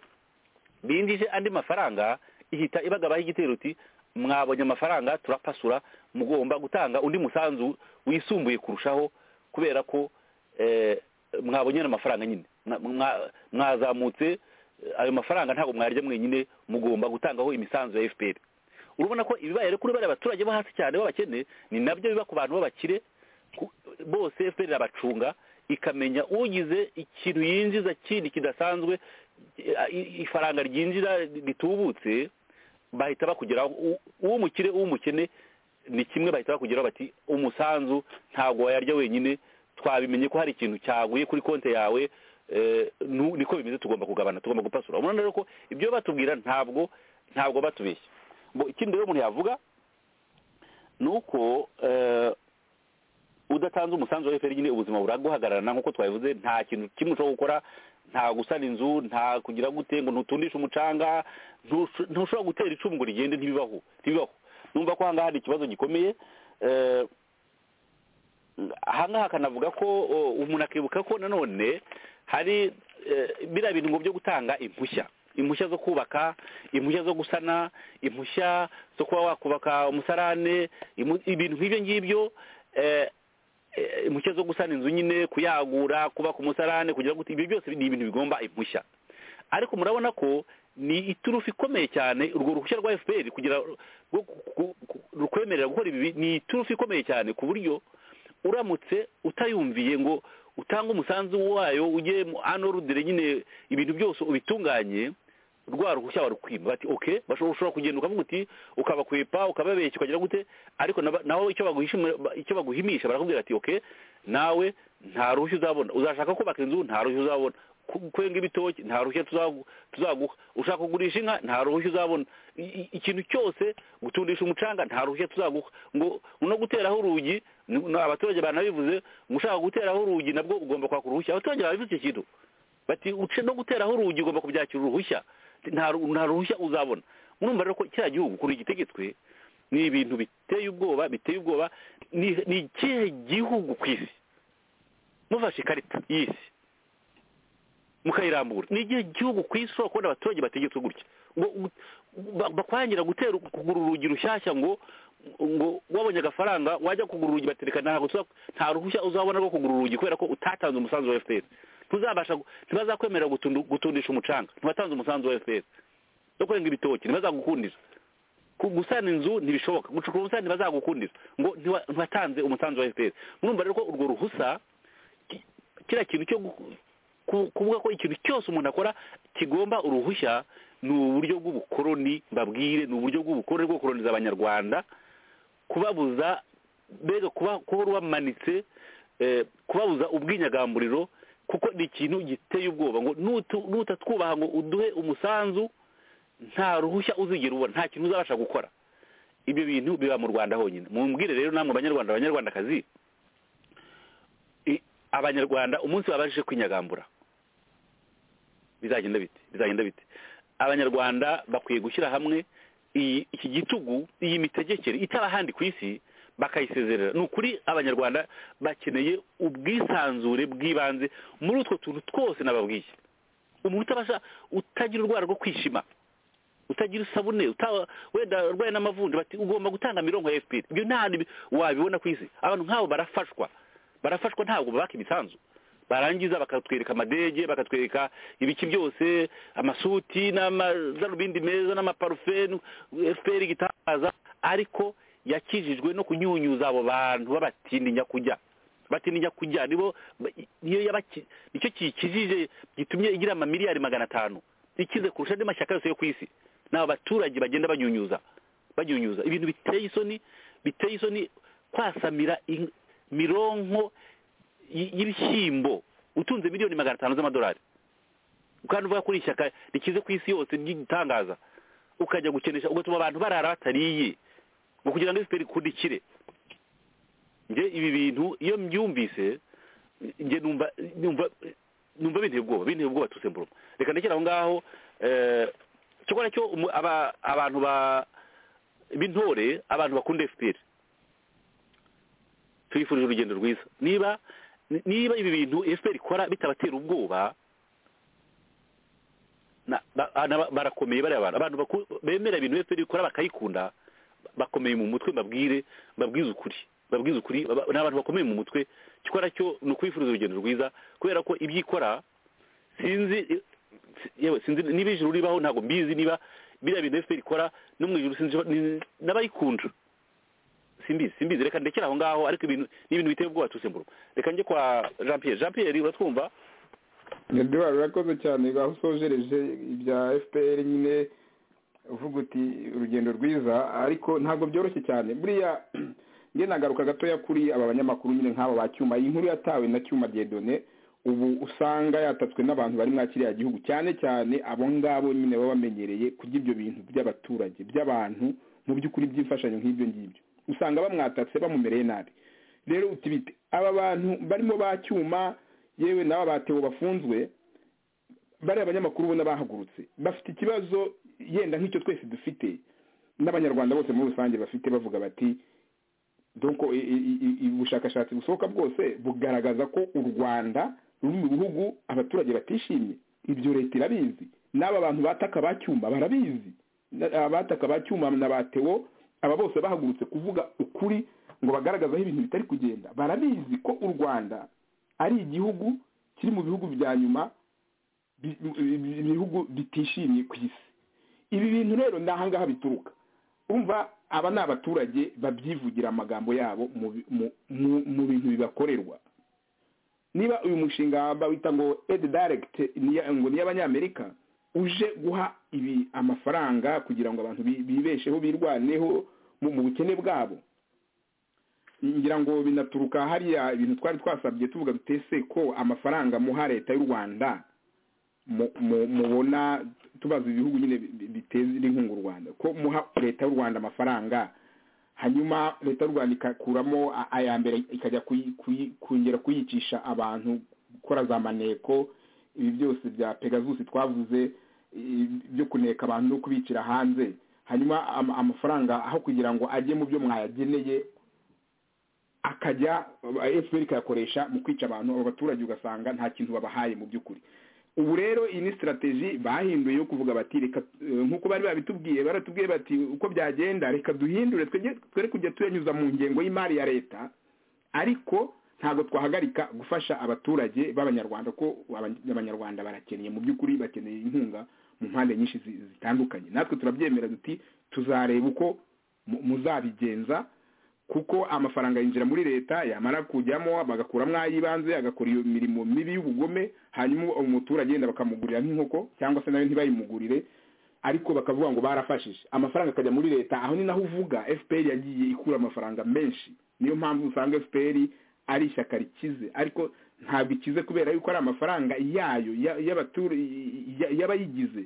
bindije andi mafaranga ihita ibagabaho igitero uti mwabonye amafaranga turapasura mugomba gutanga undi musanzu wisumbuye kurushaho kubera ko eh, mwabonye ayo mafaranga nyine Mwa- mwa- mwazamutse eh, ayo mafaranga ntabwo mwarya mwenyine mugomba gutangaho imisanzu ya fpr urabona ko ibibaye kuri bariya baturage bo hasi cyane b'abakene ni nabyo biba ku bantu b'abakire ku- bose fpr irabacunga ikamenya ugize ikintu yinjiza kindi kidasanzwe i- i- ifaranga ryinjira ritubutse bahita bakugeraho U- uw'umukire uw'umukene ni kimwe bahita bakugeraho bati umusanzu ntabwo wayarya wenyine twabimenye ko hari ikintu cyaguye kuri konti yawe eh, nu- niko bimeze tugomba kugabana tugomba gupasura urabona rero ko ibyo batubwira ntabwo ntabwo batubeshya ngo ikindi rero umuntu yavuga ni uko eh, udatanze umusanzu wa efuperi nyine ubuzima buraguhagararana nk'uko twabivuze nta kintu kimwe ushobora gukora nta gusana inzu nta kugira gute ngo ntutundishe umucanga ntusho- ntushobora gutera icumu ngo rigende ntibibaho ntibibaho numva ko ahangaha hari ikibazo gikomeye eh, ahangaha akanavuga ko o, umuntu akibuka ko nanone hari eh, biriya bintu ngo byo gutanga impushya impushya zo kubaka impushya zo gusana impushya zo kuba wakubaka umusarane imu- ibintu nk'ibyo ngibyo eh, eh, impushya zo gusana inzu nyine kuyagura kubaka umusarane kugira ngo ibyo byose ni ibintu bigomba impushya ariko murabona ko ni iturufu ikomeye cyane urwo ruhushya rwa fpr kugira rwo ku- ku- rukwemerera gukora ibi ni iturufu ikomeye cyane ku buryo uramutse utayumviye ngo utange umusanzu wayo ujye mu anorudire nyine ibintu byose ubitunganye rwa ruhushya warukwima bati okay bashobora ushobora kugenda ukavuga uti ukabakwepa ukababeshya ukagira gute ariko naba- naho icyo baguhishimira icyo baguhimisha barakubwira ati okay nawe nta ruhushya uzabona uzashaka kubaka inzu nta ruhushya uzabona ku- kwenga ibitoki nta ruhushya tuzagu- tuzaguha ushaka kugurisha inka nta ruhushya uzabona I- i- ikintu cyose gutundisha umucanga nta ruhushya tuzaguha ngo no guteraho urugi ni- ni abaturage banabivuze ngo ushaka guteraho urugi nabwo ugomba kwaka uruhushya abaturage babivuze icyo kintu bati uce no guteraho urugi ugomba kubyakira uruhushya nta ru- nta ruhushya uzabona murumva rero ko kiriya gihugu ukuntu gitegetswe ni ibintu biteye ubwoba biteye ubwoba ni ni ikihe gihugu ku isi mufashe ikarita y'isi mukayirambura ni igihe gihugu ku isi ushobora kubona abaturage bategetswe gutya ngo u- ba- bakwangira gutera kugura urugi rushyashya ngo ngo wabonye agafaranga wajya kugura urugi batereka ntabwo tuza- nta ruhushya uzabona rwo kugura urugi kubera ko utatanze umusanzu wa fpr ntuzabasha gu- ntibazakwemerera gutundu- gutundisha umucanga ntiwatanze umusanzu wa fpr no kurenga ibitoki ntibazagukundira ku- gusana inzu ntibishoboka gucukura ubusitani ntibazagukundira ngo ntiwa- ntiwatanze umusanzu wa fpr murumva rero ko urwo ruhusa ki- kiriya kintu cyo gu- ku- kuvuga ko ikintu cyose umuntu akora kigomba uruhushya ni uburyo bw'ubukoroni mbabwire ni uburyo bw'ubukoroni bwo gukoroniza abanyarwanda kubabuza mbega kuba kuba wamanitse eh, kubabuza ubwinyagamburiro kuko ni ikintu giteye ubwoba ngo nutu- nutatwubaha ngo uduhe umusanzu nta ruhushya uzigera ubona nta kintu uzabasha gukora ibyo bintu biba mu rwanda honyine mumbwire rero namwe banyarwanda abanyarwandakazi i- abanyarwanda umunsi babashije kwinyagambura bizagenda bite bizagenda bite abanyarwanda bakwiye gushyira hamwe iyi iki gitugu iyi mitegekere itaba ahandi ku isi bakayisezerera ni ukuri abanyarwanda bakeneye ubwisanzure bw'ibanze muri utwo tuntu twose nababwiye umuntu utabasha utagira urwara rwo kwishima utagira isabune utaba- wenda urwaye n'amavunja bati ugomba gutanga mirongo ya efuperi ibyo nta hantu bi- wabibona ku isi abantu nk'abo barafashwa barafashwa ntabwo baka imisanzu barangiza bakatwereka amadege bakatwereka ibiki byose amasuti n'amadarubindi meza n'amaparufe nu- efuperi igitangaza ariko yakijijwe no kunyunyuza abo bantu babatindi nyakujya batindi nyakujya nibo niyo yabaki nicyo kiyikijije gitumye igira amamiliyari magana atanu ikize kurusha andi mashyaka yose yo ku isi ni aba baturage bagenda banyunyuza banyunyuza ibintu biteye isoni biteye isoni kwasamira in- mironko y- y'ibishyimbo utunze miliyoni magana atanu z'amadolari kandi uvuga kuri ishyaka rikize ku isi yose ry'igitangaza ukajya gukenesha ugatuma abantu barara batariye ngo kugira ngo efuperi ikundikire nge ibi bintu iyo mbyumvise nge numva numva numva binteye ubwoba binteye ubwoba tusemburuma reka ndekere aho ngaho eh, cyokora cyo umu- aba- abantu ba b'intore abantu bakunda fpr tuyifurije urugendo rwiza niba niba ibi bintu fpr ikora bitabatera ubwoba na- ba- na- barakomeye bariya bantu abantu baku- bemera ibintu fpr ikora bakayikunda bakomeye mu mutwe mbabwire mbabwize ukuri mbabwize ukuri baba- ni abantu bakomeye mu mutwe gikora cyo ni ukuyifuriza urugendo rwiza kubera ko ibyo ikora sinzi yewe sinzi niba ijuru ribaho ntabwo mbizi niba biriya bintu fpr ikora no mu ijuru sinzi ni- n'abayikunda simbizi simbizi reka ndekere aho ngaho ariko ibintu ni ibintu biteye ubwoba tusemburo reka njye kwa jean pierre jean pierre uratwumva eduwari urakoze cyane aho usojereje ibya fpr nyine uvuga uti urugendo rwiza ariko ntabwo byoroshye cyane buriya nge nagaruka gatoya kuri aba banyamakuru nyine nk'aba ba cyuma iyi nkuru yatawe na cyuma diedone ubu usanga yatatswe n'abantu bari mwa kiriya gihugu cyane cyane abo ngabo nyine baba bamenyereye kurya ibyo bintu by'abaturage by'abantu mu by'ukuri by'imfashanyo nk'ibyo ngibyo usanga bamwatatse bamumereye nabi rero uti bite aba bantu barimo ba cyuma yewe n'aba batewo bafunzwe bariya banyamakuru ubona bahagurutse bafite ikibazo yenda nk'icyo twese dufite n'abanyarwanda bose muri rusange bafite bavuga bati doko ubushakashatsi busohoka bwose bugaragaza ko u rwanda ruri mu bihugu abaturage batishimye ibyo leta irabizi n'aba bantu bataka ba cyuma barabizi Na- abataka ba cyuma na batewo aba bose bahagurutse kuvuga ukuri ngo bagaragaze aho ibintu bitari kugenda barabizi ko u rwanda ari igihugu kiri mu bihugu bya nyuma bi- bi- bi- ibihugu bitishimye ku isi ibi bintu rero ni ahangaha bituruka umva aba ni abaturage babyivugira amagambo yabo mu bi- mu- mu- mu bintu bibakorerwa niba uyu mushinga bawita ngo edi dayiregiti ngo ni iy'abanyamerika uje guha ibi amafaranga kugira ngo abantu bi- bibesheho birwaneho mu mu bukene bwabo ngira ngo binaturuka hariya ibintu twari twasabye tuvuga dutese ko amafaranga muha leta y'u rwanda mu- mu- mubona tubaza ibihugu nyine bi- biteza inkunga u rwanda ko muha leta y'u rwanda amafaranga hanyuma leta y'u rwanda ikakuramo a- aya mbere ikajya kuyi- kuyi- kongera kuyicisha abantu gukora za maneko ibi byose bya pegasus twavuze i- byo kuneka abantu no kubicira hanze hanyuma ama- amafaranga aho kugira ngo ajye mu byo mwayageneye akajya fpr ikayakoresha mu kwica abantu abo baturage ugasanga nta kintu babahaye mu by'ukuri ubu rero iyi ni sitarategi bahinduye yo kuvuga bati reka eh, nk'uko bari babitubwiye baratubwiye bati uko byagenda reka duhindure twege twere kujya tuyanyuza mu ngengo y'imari ya leta ariko ntabwo twahagarika gufasha abaturage b'abanyarwanda ko aba- abanyarwanda barakennye mu by'ukuri bakeneye inkunga mu mpande nyinshi zi- zitandukanye natwe turabyemera duti tuzareba uko mu- muzabigenza kuko amafaranga yinjira muri leta yamara kujyamo bagakuramo ay'ibanze agakora iyo mirimo mibi y'ubugome hanyuma umuturage yenda bakamugurira nk'inkoko cyangwa se nawe ntibayimugurire ariko bakavuga ngo barafashije amafaranga akajya muri leta aho ni naho uvuga fpr yagiye ikura amafaranga menshi niyo mpamvu usanga fpr ari ishyaka rikize ariko ntabwo ikize kubera yuko ari amafaranga yayo y'abayigize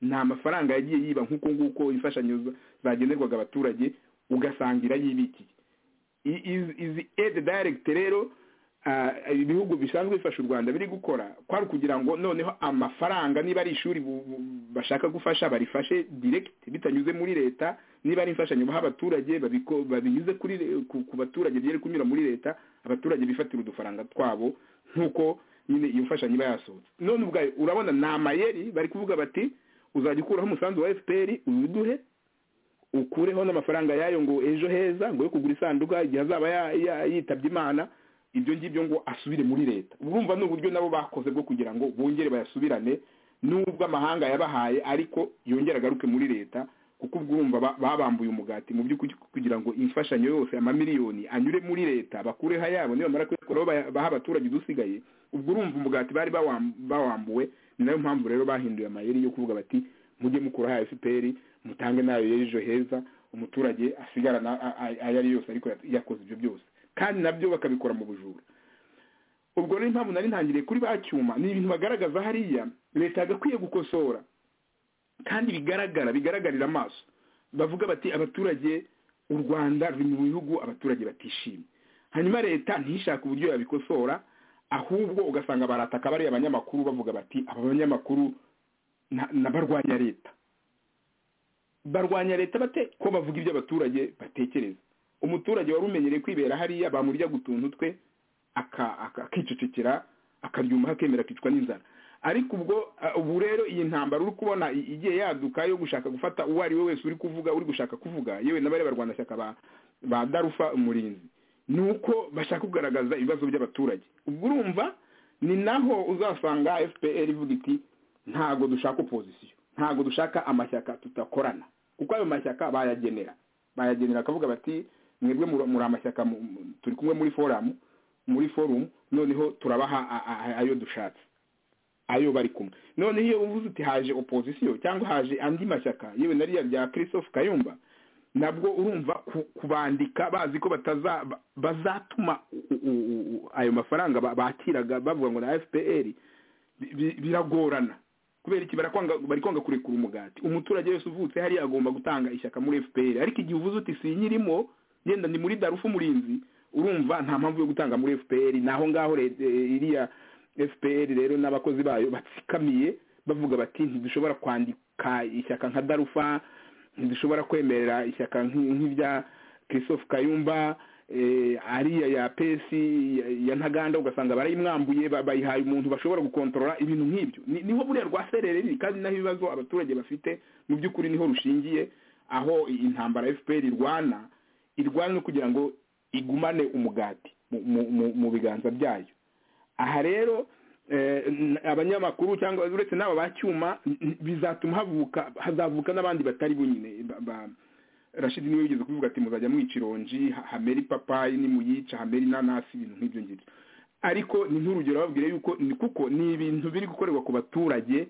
nta mafaranga yagiye yiba nk'uko nguko imfashanyo zagenerwaga abaturage ugasangira yibikiye izi edi dayiregiti rero ibihugu bisanzwe bifasha u rwanda biri gukora kwari kugira ngo noneho amafaranga niba ari ishuri bashaka gufasha barifashe diregiti bitanyuze muri leta niba ari imfashanyo baha abaturage babinyuze ku baturage byere kunyura muri leta abaturage bifatira udufaranga twabo nk'uko nyine iyo mfashanyo iba yasohotse none ubwayo urabona ni amayeri bari kuvuga bati uzajya ukuraho umusanzu wa fpr uwuduhe ukureho n'amafaranga yayo ngo ejo heza ngo yo kugura isanduka igihe azaba yitabye imana ibyo ngibyo ngo asubire muri leta urumva ni uburyo nabo bakoze bwo kugira ngo bongere bayasubirane nubwo amahanga yabahaye ariko yongere agaruke muri leta kuko urumva babambuye umugati mu by'ukuri kugira ngo imfashanyo yose amamiliyoni anyure muri leta bakureho ayabo niba bamara kuyakuraho baha abaturage udusigaye ubwo urumva umugati bari bawambuwe ni nayo mpamvu rero bahinduye amayeri yo kuvuga bati mujye mukuraho fpr mutange nayo y'ejo heza umuturage asigarana ayo ari yose ariko yakoze ibyo byose kandi nabyo bakabikora mu bujura ubwo rero impamvu nari ntangiriye kuri ba cyuma ni ibintu bagaragaza hariya leta yagakwiye gukosora kandi bigaragara bigaragarira amaso bavuga bati abaturage u rwanda ruri mu bihugu abaturage batishimye hanyuma leta ntishake uburyo yabikosora ahubwo ugasanga barataka bariya abanyamakuru bavuga bati aba banyamakuru n'abarwanya leta barwanya leta bate ko bavuga ibyo abaturage batekereza umuturage wari umenyereye kwibera hariya bamurya gutuntu twe akicecekera akaryuma akemera akicwa n'inzara ariko ubwo ubu rero iyi ntambara uri kubona igiye yaduka yo gushaka gufata uwo ari we wese uri kuvuga uri gushaka kuvuga yewe na bari barwanashyaka ba darufa umurinzi ni uko bashaka kugaragaza ibibazo by'abaturage ubwo urumva ni naho uzasanga fpr ivuga iti ntago dushaka opozisiyo ntago dushaka amashyaka tudakorana kuko ayo mashyaka bayagenera bayagenera akavuga bati mwebwe muri amashyaka turi kumwe muri foramu muri forumu noneho turabaha ayo dushatse ayo bari kumwe noneho iyo uvuze uti haje opozisiyo cyangwa haje andi mashyaka yewe nariya rya christophe kayumba nabwo urumva kubandika bazi ko bazatuma ayo mafaranga bakiraga bavuga ngo na fpr biragorana kubera iki bari kwanga kurekura umugati umuturage wese uvutse hariya agomba gutanga ishyaka muri fpr ariko igihe uvuze uti sinyirimo yenda ni muri darufu umurinzi urumva nta mpamvu yo gutanga muri fpr naho ngaho iriya fpr rero n'abakozi bayo batsikamiye bavuga bati ntidushobora kwandika ishyaka nka darufa ntidushobora kwemerera ishyaka nk'irya christophe kayumba ariya ya pesi ya ntaganda ugasanga barayimwambuye bayihaye umuntu bashobora gukontorora ibintu nk'ibyo niho buriya rwa serereri kandi naho ibibazo abaturage bafite mu by'ukuri niho rushingiye aho intambara fpr irwana irwana no kugira ngo igumane umugati mu biganza byayo aha rero abanyamakuru cyangwa uretse n'aba bacyuma bizatuma havuka hazavuka n'abandi batari bunyine rashidi niwe wigeze kuvuga ati muzajya mwica ironji hamera ipapayi nimuyica hamera inanasi ibintu nk'ibyo ngibyo ariko ni nk'urugero babwire yuko ni kuko ni ibintu biri gukorerwa ku baturage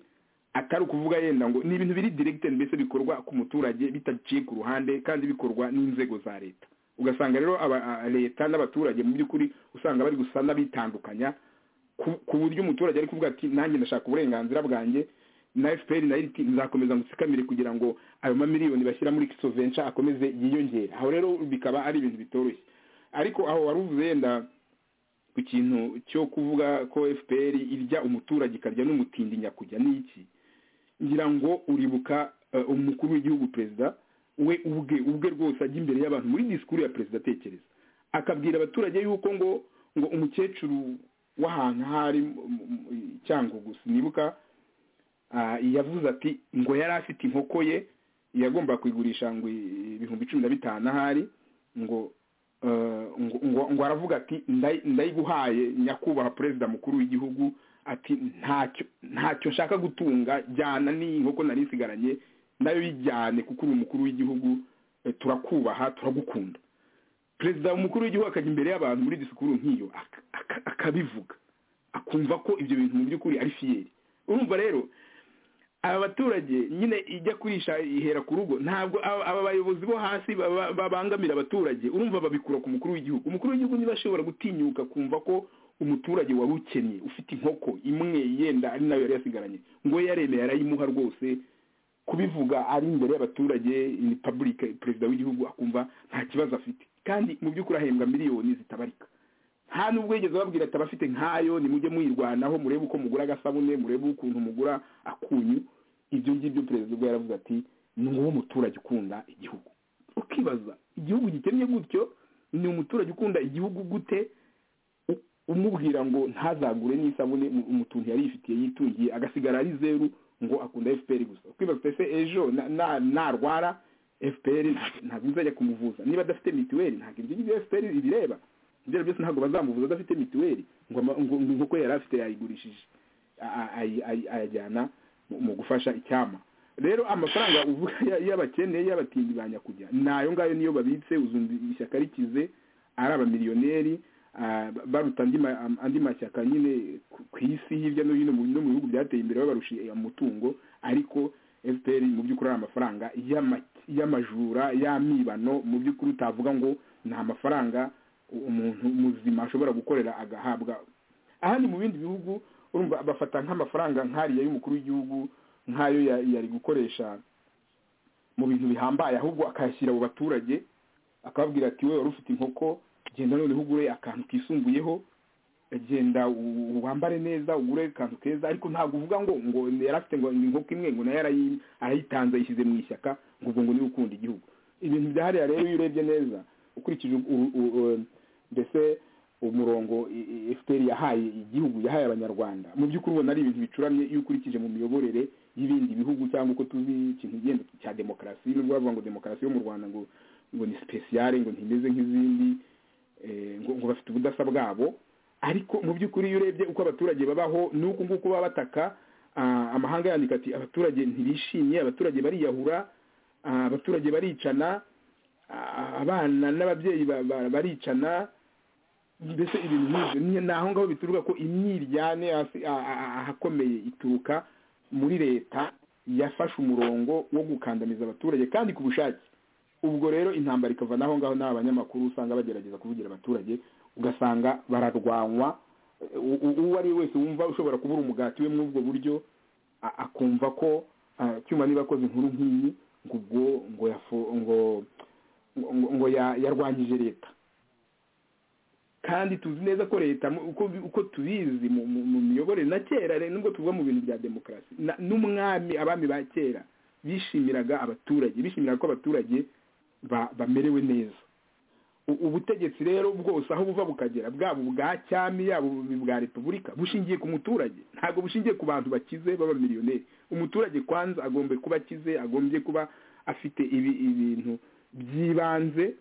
atari ukuvuga yenda ngo ni ibintu biri diregiteri mbese bikorwa ku muturage bitaciye ku ruhande kandi bikorwa n'inzego za leta ugasanga rero leta n'abaturage mu by'ukuri usanga bari gusa n'abitandukanya ku buryo umuturage ari kuvuga ati nanjye ndashaka uburenganzira bwanjye na fpr nayo iti nzakomeza ngusikamire kugira ngo ayo mamiliyoni bashyira muri kisovenca akomeze yiyongere aho rero bikaba ari ibintu bitoroshye ariko aho wari uvuze yenda ku kintu cyo kuvuga ko fpr irya umuturage ikarya n'umutindi nyakujya ni iki ngira ngo uribuka umukuru w'igihugu perezida we ubwe ubwe rwose ajya imbere y'abantu muri disikuru ya perezida atekereza akabwira abaturage yuko ngo ngo umukecuru w'ahantu hari cyangugu sinibuka yavuze ati ngo yari afite inkoko ye yagomba kuyigurisha ngo ibihumbi cumi na bitanu ahari ngo ngo aravuga ati ndayiguhaye nyakubahwa perezida mukuru w'igihugu ati ntacyo nshaka gutunga jyana n'inkoko nari isigaranye nayo yijyane kuko uri umukuru w'igihugu turakubaha turagukunda perezida umukuru w'igihugu akajya imbere y'abantu muri disikuru nk'iyo akabivuga akumva ko ibyo bintu mu by'ukuri ari fiyeri urumva rero aba baturage nyine ijya kurisha ihera ku rugo ntabwo aba bayobozi bo hasi babangamira abaturage urumva babikura ku mukuru w'igihugu umukuru w'igihugu niba ashobora gutinyuka kumva ko umuturage wari ukennye ufite inkoko imwe yenda ari nayo yari yasigaranye ngo yaremeye arayimuha rwose kubivuga ari imbere y'abaturage ni pabulike perezida w'igihugu akumva nta kibazo afite kandi mu by'ukuri ahembwa miliyoni zitabarika nta nubwo yigeze babwira ati abafite nkayo nimujye muyirwanaho murebe uko mugura agasabune murebe ukuntu mugura akunyu ibyo ngibyo perezida ubwo yaravuze ati ni wowe muturage ukunda igihugu ukibaza igihugu gikennye gutyo ni umuturage ukunda igihugu gute umubwira ngo ntazagure n'isabune umutuntu yari yifitiye yitungiye agasigara ari zeru ngo akunda fpr gusa ukibaza ese ejo narwara fpr ntabwo izajya kumuvuza niba adafite mituweli ntabwo ibyo ngibyo fpr ibireba ibyo byose ntabwo bazamuvuza adafite mituweli ngo inkoko yari afite yayigurishije ayajyana mu gufasha icyama rero amafaranga uvuga y'abakene y'abatindi ba nyakujya ni ayo ngayo niyo babitse uzumva ishyaka rikize ari abamiliyoneri baruta andi mashyaka nyine ku isi hirya no hino no mu bihugu byateye imbere babarusha umutungo ariko fpr mu by'ukuri ari amafaranga y'amajura y'amibano mu by'ukuri utavuga ngo ni amafaranga umuntu muzima ashobora gukorera agahabwa ahandi mu bindi bihugu urumva bafata nk'amafaranga nk'ariya y'umukuru w'igihugu nk'ayo yari gukoresha mu bintu bihambaye ahubwo akayashyira mu baturage akababwira ati wowe wari ufite inkoko genda noneho ugure akantu kisumbuyeho genda wambare neza ugure akantu keza ariko ntabwo uvuga ngo ngo yari afite ngo inkoko imwe ngo nayo arayitanze yishyize mu ishyaka ngo ubwo ngo niwe ukunda igihugu ibintu byahariya rero iyo urebye neza ukurikije mbese umurongo efuperi yahaye igihugu yahaye abanyarwanda mu by'ukuri ubona ari ibintu bicuramye iyo ukurikije mu miyoborere y'ibindi bihugu cyangwa uko tuzi ikintu igenda cya demokarasi nubwo bavuga ngo demokarasi yo mu rwanda ngo ngo ni sipesiyare ngo ntimeze nk'izindi ngo bafite ubudasa bwabo ariko mu by'ukuri iyo urebye uko abaturage babaho n'uko nguko baba bataka amahanga yandika ati abaturage ntibishimye abaturage bariyahura abaturage baricana abana n'ababyeyi baricana mbese ibintu nk'ibyo ni aho ngaho bituruka ko imyiryane ahakomeye ituruka muri leta yafashe umurongo wo gukandamiza abaturage kandi ku bushake ubwo rero intambara ikava n'aho ngaho n'aba banyamakuru usanga bagerageza kuvugira abaturage ugasanga bararwanywa uwo ari we wese wumva ushobora kubura umugati we muri ubwo buryo akumva ko cyuma niba akoze inkuru nk'iyi ngo ubwo ngo ngo ngo yarwanyije leta kandi tuzi neza ko leta uko tubizi mu miyoborere na kera nubwo tuvuga mu bintu bya demokarasi n'umwami abami ba kera bishimiraga abaturage bishimiraga ko abaturage bamerewe neza ubutegetsi rero bwose aho buva bukagera bwaba ubwa cyami yaba ubwa repubulika bushingiye ku muturage ntabwo bushingiye ku bantu bakize b'abamiliyoneri umuturage kwanza agomba kuba akize agombye kuba afite ibintu by'ibanze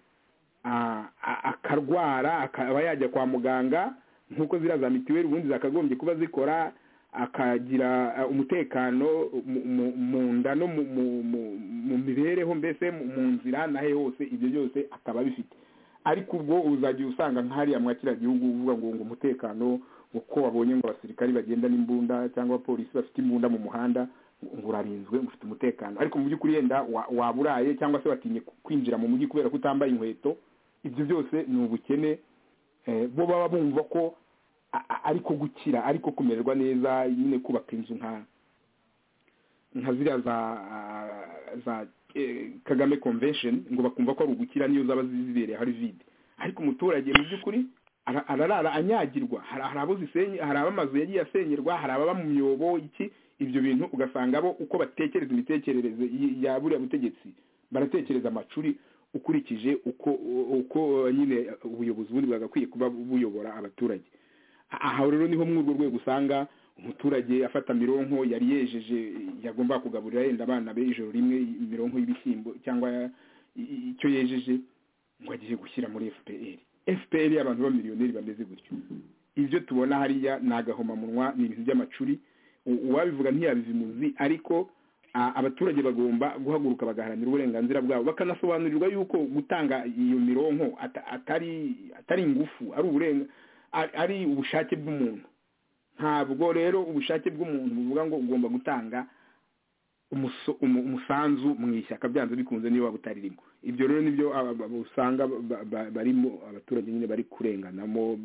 akarwara akaba yajya kwa muganga nk'uko ziriya za mituweli ubundi zakagombye kuba zikora akagira umutekano mu nda no mu mibereho mbese mu nzira nahe hose ibyo byose akaba abifite ariko ubwo uzajya usanga nk'ahariya mwakira gihugu uvuga ngo ngo umutekano uko wabonye ngo abasirikari bagenda n'imbunda cyangwa abapolisi bafite imbunda mu muhanda urarinzwe ufite umutekano ariko mu by'ukuri yenda waburaye cyangwa se watinye kwinjira mu mujyi kubera ko utambaye inkweto ibyo byose ni ubukene bo baba bumva ko ariko gukira ariko kumererwa neza nyine kubaka inzu nka nka ziriya za kagame convention ngo bakumva ko ari ugukira niyo zaba zibereye hari vide ariko umuturage mu by'ukuri ararara anyagirwa hari abo zisenye hari abamazu yagiye asenyerwa hari ababa mu myobo iki ibyo bintu ugasanga bo uko batekereza imitekerereze ya buriya butegetsi baratekereza amacuri ukurikije uko uko nyine ubuyobozi bundi bwagakwiye kuba buyobora abaturage aha rero niho muri urwo rwego usanga umuturage afata mironko yari yejeje yagomba kugaburira yenda abana be ijoro rimwe mironko y'ibishyimbo cyangwa icyo yejeje ngo agiye gushyira muri fpr fpr abantu b'amiliyoneri bameze gutyo ibyo tubona hariya ni agahomamunwa ni ibintu by'amacuri uwabivuga ntiyabizi muzi ariko a- abaturage bagomba guhaguruka bagaharanira uburenganzira bwabo bakanasobanurirwa yuko gutanga iyo mironko ata- atari atari ingufu ari uburenga ari- ari ubushake bw'umuntu ntabwo rero ubushake bw'umuntu buvuga ngo ugomba gutanga umuso- umu- umusanzu mu ishyaka byanze bikunze niba butaririmo ibyo rero nibyo aba- aba- usanga ba- ba- barimo abaturage nyine bari kurenganamo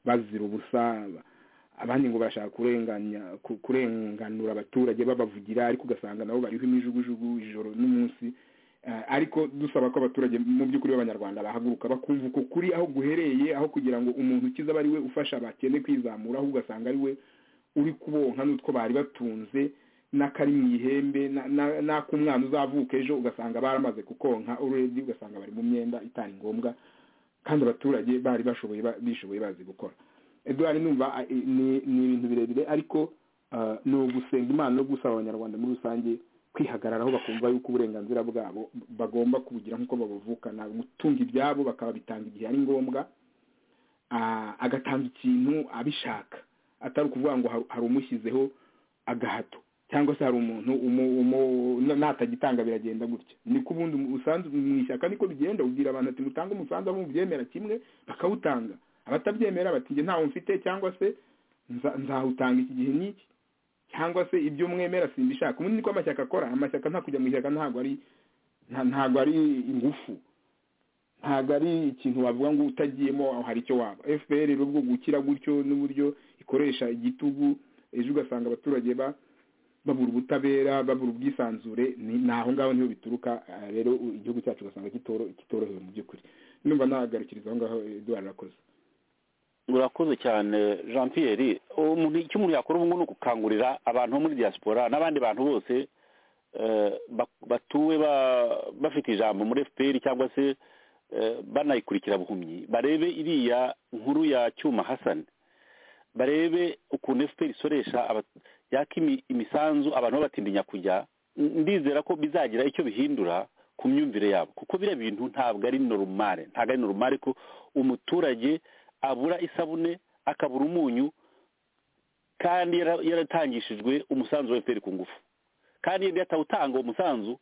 bazira ubusa abandi ngo barashaka kurenganya ku- kurenganura abaturage babavugira ariko ugasanga nabo bariho imijugujugu ijoro n'umunsi Eh, ariko dusaba ko abaturage mu by'ukuri b'abanyarwanda bahaguruka bakumva uko kuri aho guhereye aho kugira ngo umuntu ukiza aba ari we ufasha abakene kwizamura ahubwo ugasanga ari we uri kubonka n'utwo bari batunze n'akari mu ihembe na- na- n'ak'umwana uzavuka ejo ugasanga baramaze kukonka uredi ugasanga bari mu myenda itari ngombwa kandi abaturage bari bashoboye ba- bishoboye bazi gukora eduard numva a- i- ni ni ibintu birebire ariko ah, ni ugusenga imana no gusaba abanyarwanda muri rusange kwihagararaho bakumva yuko uburenganzira bwabo bagomba kubugira nk'uko babuvukana gutunga ibyabo bakababitanga igihe ari ngombwa Ah, agatanga ikintu abishaka atari ukuvuga ngo har- hari umushyizeho agahato cyangwa se hari umuntu umu- umu- na- natagitanga biragenda gutya niko ubundi mu- usanzwe mu ishyaka niko bigenda ubwira abantu ati mutange umusanzu abo mubyemera kimwe bakawutanga abatabyemera bati njye ntawo mfite cyangwa se nza- nzawutanga iki gihe n'iki cyangwa se ibyo mwemera simbishaka ubundi niko amashyaka akora amashyaka nta kujya mu ishyaka ntabwo ari nta- ntabwo ari ingufu ntabwo ari ikintu wavuga ngo utagiyemo aho hari icyo waba fpr rero ubwo gukira gutyo n'uburyo ikoresha igitugu ejo ugasanga abaturage ba babura ubutabera babura ubwisanzure ni ni aho ngaho niho bituruka ah, rero u- igihugu cyacu ugasanga kitoro- kitorohewe mu by'ukuri numva nahagarikiriza aho ngaho eduard arakoze urakoze cyane jean pierre umuntu icyo umuntu yakora ubu ngubu ni ukukangurira abantu bo muri diaspora n'abandi bantu bose eh, ba- batuwe ba- bafite ijambo muri fpr cyangwa se eh, banayikurikira buhumyi barebe iriya nkuru ya cyuma hasani barebe ukuntu fpr isoresha aba- yaka imi- imisanzu abantu babatinya kujya N- ndizera ko bizagira icyo bihindura ku myumvire yabo kuko biriya bintu ntabwo ari normal ntabwo ari normal ko umuturage abura isabune akabura umunyu kandi yara- yaratangishijwe umusanzu wa fpr ku ngufu kandi yari atawutanga uwo musanzu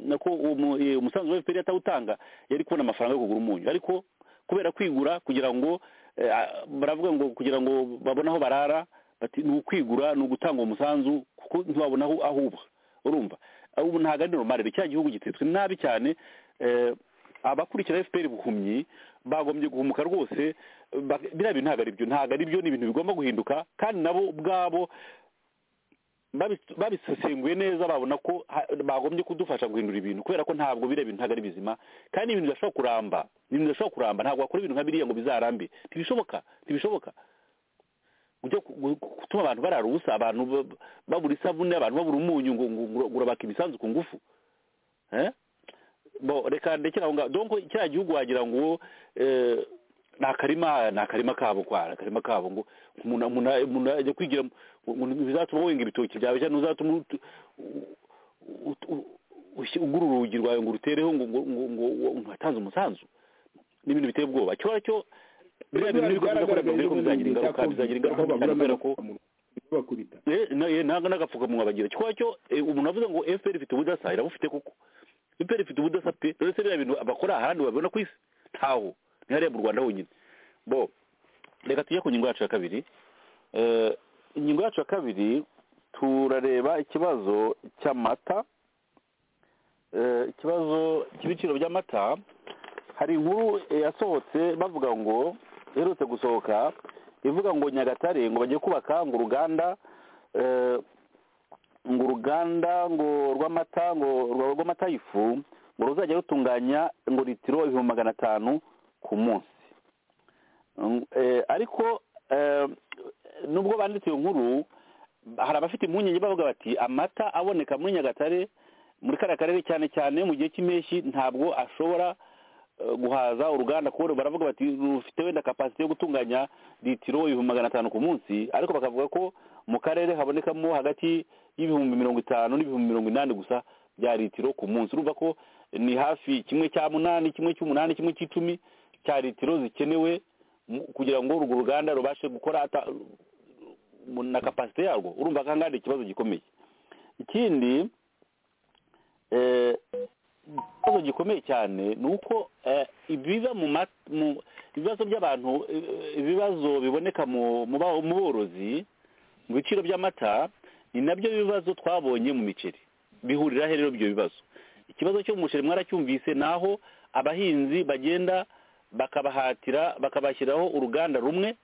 nako uwo mu- eh, umusanzu wa fpr atawutanga yari kubona amafaranga yo kugura umunyu ariko kubera kwigura kugira ngo eh, ah, baravuga ngo kugira ngo babone aho barara bati ni ukwigura ni ugutanga uwo musanzu kuko ntiwabona aho aho uba urumva ubu ntabwo ari normal cya gihugu gitetswe nabi cyane eh, abakurikira fpr buhumyi bagombye guhumuka rwose ba- biriya bintu ntabwo ari byo ntabwo ari byo ni ibintu bigomba guhinduka kandi nabo ubwabo babi- babisesenguye neza babona ko ha- bagombye kudufasha guhindura ibintu kubera ko ntabwo biriya bintu ntabwo ari bizima kandi ibintu bidashobora kuramba ibintu bidashobora kuramba ntabwo wakora ibintu nka biriya ngo bizarambe ntibishoboka ntibishoboka kujya ku- gu- gutuma abantu barara ubusa abantu ba- babura isabune abantu babura umunyu ngo ngo- ngo urabaka imisanzu ku ngufu eh bo reka ndekera aho ngaho donko kiriya gihugu wagira ngo eh, ni akarima ni akarima kabo kwa ni akarima kabo ngo umuntu umuntu umuntu ajya kwigira mu- ngo bizatuma wenga ibitoki byawe cyangwa uzatuma utu- utu- u- ushi- ugura urugi rwawe ngo urutereho ngo ngo ngo ngo ngo hatanze umusanzu ni ibintu biteye ubwoba cyo cyo biriya bintu nibyo bizakora mbere ko bizagira ingaruka bizagira ingaruka mbi cyane kubera ko bakubita Eh, na- eh, ntabwo n'agapfukamunwa bagira kiba cyo eh, umuntu avuze ngo fpr ifite ubudasa irabufite kuko fpr ifite ubudasa pe rero se biriya bintu bakora ahandi babibona ku isi ntaho ni hariya mu rwanda honyine bo reka tujye ku ngingo yacu ya kabiri Eh, ingingo yacu ya kabiri turareba ikibazo cy'amata Eh, ikibazo cy'ibiciro by'amata hari inkuru eh, yasohotse bavuga ngo iherutse gusohoka ivuga ngo nyagatare ngo bagiye kubaka ngo uruganda eh, ngo uruganda ngo rw'amata ngo rwa- rw'amata y'ifu ngo ruzajya rutunganya ngo litiro ibihumbi magana atanu ku munsi Mm, eh, ariko eh, nubwo banditse iyo nkuru hari abafite impungenge bavuga bati amata aboneka muri nyagatare muri kariya karere cyane cyane mu gihe cy'impeshyi ntabwo ashobora eh, guhaza uruganda kuko baravuga bati rufite wenda kapasite yo gutunganya litiro ibihumbi magana atanu ku munsi ariko bakavuga ko mu karere habonekamo hagati y'ibihumbi mirongo itanu n'ibihumbi mirongo inani gusa bya litiro ku munsi urumva ko ni hafi kimwe cya munani kimwe cy'umunani kimwe cy'icumi cya litiro zikenewe mu- kugira ngo urwo ruganda rubashe gukora ata- mu- na kapasite yarwo urumva ko ahangaha hari ikibazo gikomeye ikindi ikibazo gikomeye cyane ni uko ibiza mu ibibazo by'abantu ibibazo biboneka mu borozi mu biciro by'amata ni nabyo bibazo twabonye mu miceri bihurira rero ibyo bibazo ikibazo cyo mu muceri mwaracyumvise ni aho abahinzi bagenda bakabahatira bakabashyiraho uruganda rumwe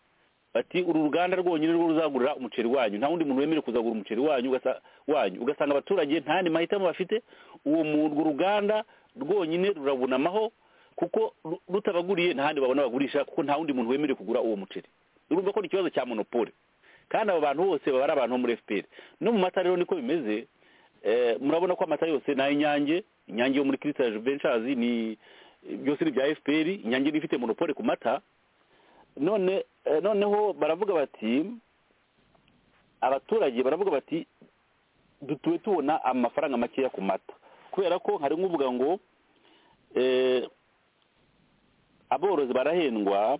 bati uru ruganda rwonyine rwo ruzagurira umuceri wanyu nta wundi muntu wemerewe kuzagura umuceri wanyu wanyu ugasanga abaturage nta yandi mahitamo bafite uwo urwo ruganda rwonyine rurabunamaho kuko rutabaguriye nta handi babona bagurisha kuko nta wundi muntu wemerewe kugura uwo muceri urumva ko ni ikibazo cya monopole kandi abo bantu bose baba ari abantu bo muri fpr no mu mata rero niko bimeze murabona ko amata yose ni ay'inyange inyange yo muri kirisita venshazi ni byose ni ibya fpr inyange niba ifite monopole ku mata none noneho baravuga bati abaturage baravuga bati dutuwe tubona amafaranga makeya ku mata kubera ko hari nk'uvuga ngo aborozi barahendwa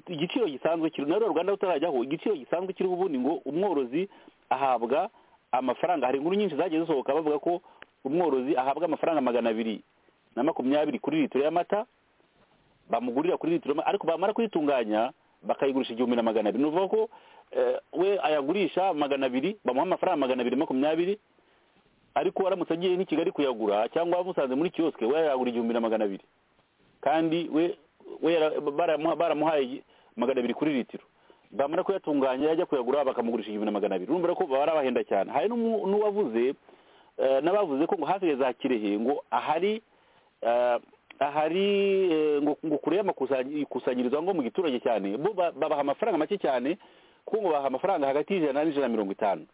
igiciro gisanzwe kiri na rwanda rutarajyaho igiciro gisanzwe kiriho ubundi ngo umworozi ahabwa amafaranga hari inkuru nyinshi zagiye zisohoka bavuga ko umworozi ahabwa amafaranga magana abiri na makumyabiri kuri litiro y'amata bamugurira kuri litiro ariko bamara kuyitunganya bakayigurisha igihumbi na magana abiri ni ukuvuga ko we ayagurisha magana abiri bamuha amafaranga magana abiri makumyabiri ariko aramutse agiye n'i kigali kuyagura cyangwa amusanze muri kiyosike we yagura igihumbi na magana abiri kandi we baramuhaye magana abiri kuri litiro bamara kuyatunganya yajya kuyagura bakamugurisha igihumbi na magana abiri urumva ko baba barabahenda cyane hari n'uwavuze n'abavuze ko ngo hafi ya za kirehe ngo ahari ahari ngo kure y'amakusanyirizo ngo mu giturage cyane bo babaha amafaranga make cyane kuko ngo baha amafaranga hagati y'ijana n'ijana na mirongo itanu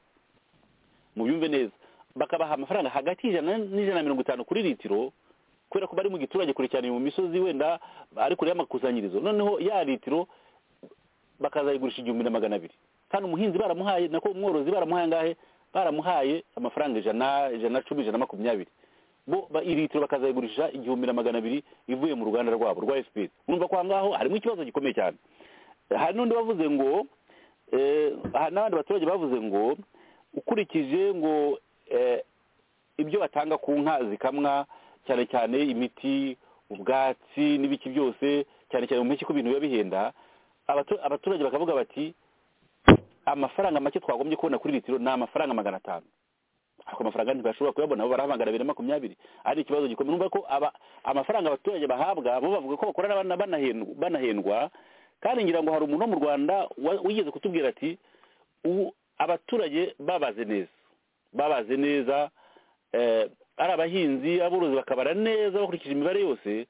mu byumve neza bakabaha amafaranga hagati y'ijana n'ijana na mirongo itanu kuri litiro kubera ko bari mu giturage kure cyane mu misozi wenda ari kure y'amakusanyirizo noneho ya litiro bakazayigurisha igihumbi na magana abiri kandi umuhinzi baramuhaye nako umworozi baramuhaye angahe baramuhaye amafaranga ijana ijana na cumi ijana na makumyabiri bo litiro bakazayigurisha igihumbi na magana abiri ivuye mu ruganda rwabo rwa fpr urumva ko aho ngaho harimo ikibazo gikomeye cyane hari n'undi bavuze ngo n'abandi baturage bavuze ngo ukurikije ngo ibyo batanga ku nka zikamwa cyane cyane imiti ubwatsi n'ibiki byose cyane cyane mu mpeshyi ko ibintu biba bihenda abaturage bakavuga bati amafaranga make twagombye kubona kuri litiro ni amafaranga magana atanu ako mafaranga ntibashobora kuyabona baraha magana abiri makumyabiri ari ikibazo gikomeye numva ko amafaranga abaturage bahabwa bo bavuga ko bakorana banahendwa kandi ngira ngo hari umuntu wo mu rwanda wigeze kutubwira ati abaturage babaze neza babaze neza ari abahinzi aborozi bakabara neza bakurikije imibare yose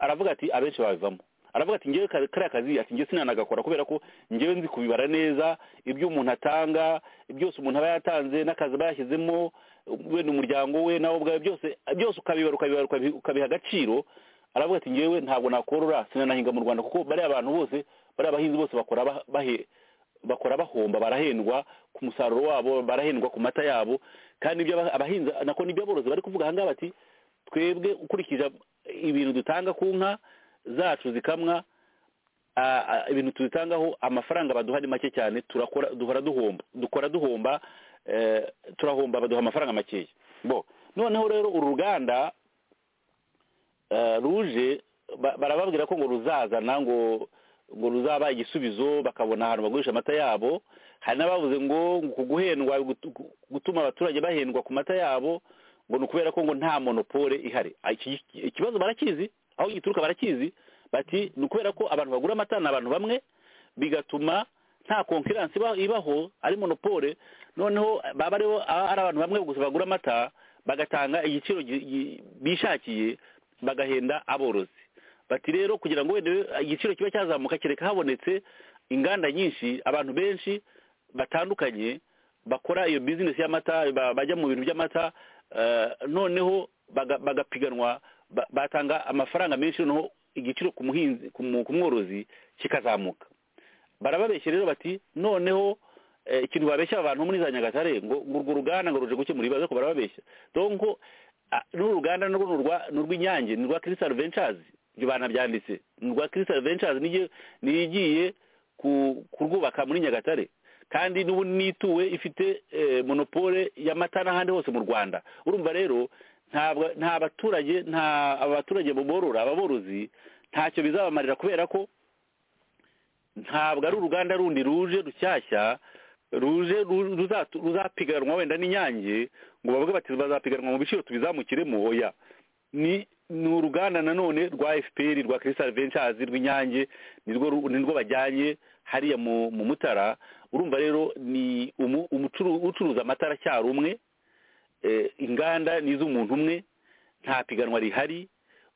aravuga ati abenshi babivamo aravuga ati ngewe kariya kazi ati ngewe sinanagakora kubera ko ngewe nzi kubibara neza ibyo umuntu atanga byose umuntu aba yatanze n'akazi aba yashyizemo wenda umuryango we nawe ubwawe byose byose ukabibara ukabibara ukabiha agaciro aravuga ati ngewe ntabwo nakorora sinanahinga mu rwanda kuko bariya abantu bose bariya abahinzi bose bakora bakora bahomba barahendwa ku musaruro wabo barahendwa ku mata yabo kandi ibyo abahinzi nako n'ibyo aborozi bari kuvuga ahangaha bati twebwe ukurikije ibintu dutanga ku nka zacu zikamwa ibintu tuzitangaho amafaranga baduha ni make cyane turakora duhora duhomba dukora duhomba turahomba baduha amafaranga makeya bo noneho rero uru ruganda ruje barababwira ko ngo ruzazana ngo ngo ruzaba igisubizo bakabona ahantu bagurisha amata yabo hari n'abavuze ngo ku guhendwa gutuma abaturage bahendwa ku mata yabo ngo ni ukubera ko ngo nta monopole ihari ikibazo barakizi aho gituruka barakizi bati ni ukubera ko abantu bagura amata ni abantu bamwe bigatuma nta konkiransi ibaho ari monopole noneho baba aribo ari abantu bamwe gusa bagura amata bagatanga igiciro bishakiye bagahenda aborozi bati rero kugira ngo wenda igiciro kiba cyazamuka kereka habonetse inganda nyinshi abantu benshi batandukanye bakora iyo bizinesi y'amata bajya mu bintu by'amata noneho bagapiganwa batanga amafaranga menshi noneho igiciro ku muhinzi ku mworozi kikazamuka barababeshya rero bati noneho ikintu babeshya abantu muri za nyagatare ngo urwo ruganda ngo ruje gukemura ibibazo ko barababeshya donko n'uru ruganda ni urw'inyange ni urwa kirisitari vencazi ibyo banabyanditse ni urwa kirisitari vencazi nigiye kurwubaka muri nyagatare kandi n'ubu nituwe ifite monopole y'amata n'ahandi hose mu rwanda urumva rero nta baturage nta abaturage borora ababorozi ntacyo bizabamarira kubera ko ntabwo ari uruganda rundi ruje rushyashya ruje ruzapiganwa wenda n'inyange ngo bavuge bati bazapiganwa mu biciro tubizamukiremo oya ni ni uruganda nanone rwa fpr rwa kirisitari vencazi rw'inyange nirwo bajyanye hariya mu mutara urumva rero ni ucuruza amata aracyari umwe inganda ni iz'umuntu umwe nta piganwa rihari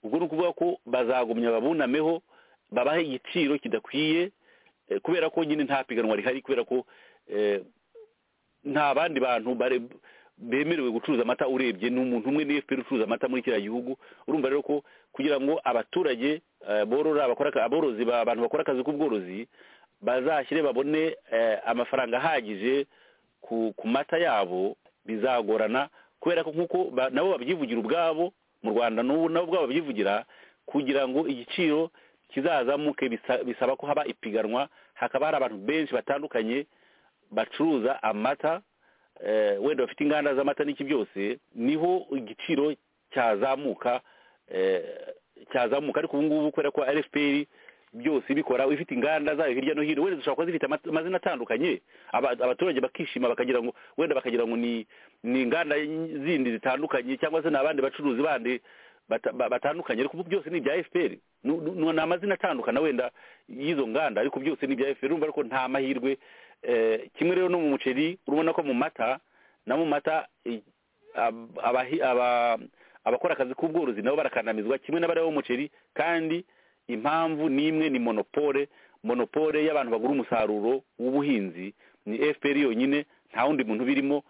ubwo ni ukuvuga ko bazagumya babunameho babahe igiciro kidakwiye kubera ko nyine nta piganwa rihari kubera ko nta bandi bantu bemerewe gucuruza amata urebye ni umuntu umwe ni fpr ucuruza amata muri kiriya gihugu urumva rero ko kugira ngo abaturage borora aborozi abantu bakora akazi k'ubworozi bazashyire babone amafaranga ahagije ku mata yabo bizagorana kubera ko nk'uko nabo babyivugira ubwabo mu rwanda n'ubu nabo ubwabo babyivugira kugira ngo igiciro kizazamuke bisaba ko haba ipiganwa hakaba hari abantu benshi batandukanye bacuruza amata wenda bafite inganda z'amata n'iki byose niho igiciro cyazamuka cyazamuka ariko ubu ngubu kubera ko fpr byose bikora ifite inganda zayo hirya no hino wenda zishobora kuba zifite amazina atandukanye abaturage bakishima bakagira ngo wenda bakagira ngo ni inganda zindi zitandukanye cyangwa se ni abandi bacuruzi bandi batandukanye ariko byose ni ibya fpr ni amazina atandukana wenda y'izo nganda ariko byose ni ibya fpr urumva ariko nta mahirwe kimwe rero no mu muceri urabona ko mu mata na mu mata abakora akazi k'ubworozi nabo barakandamizwa kimwe n'abari bo muceri kandi impamvu n'imwe ni monopole monopole y'abantu bagura umusaruro w'ubuhinzi ni fpr yonyine nta wundi muntu birimo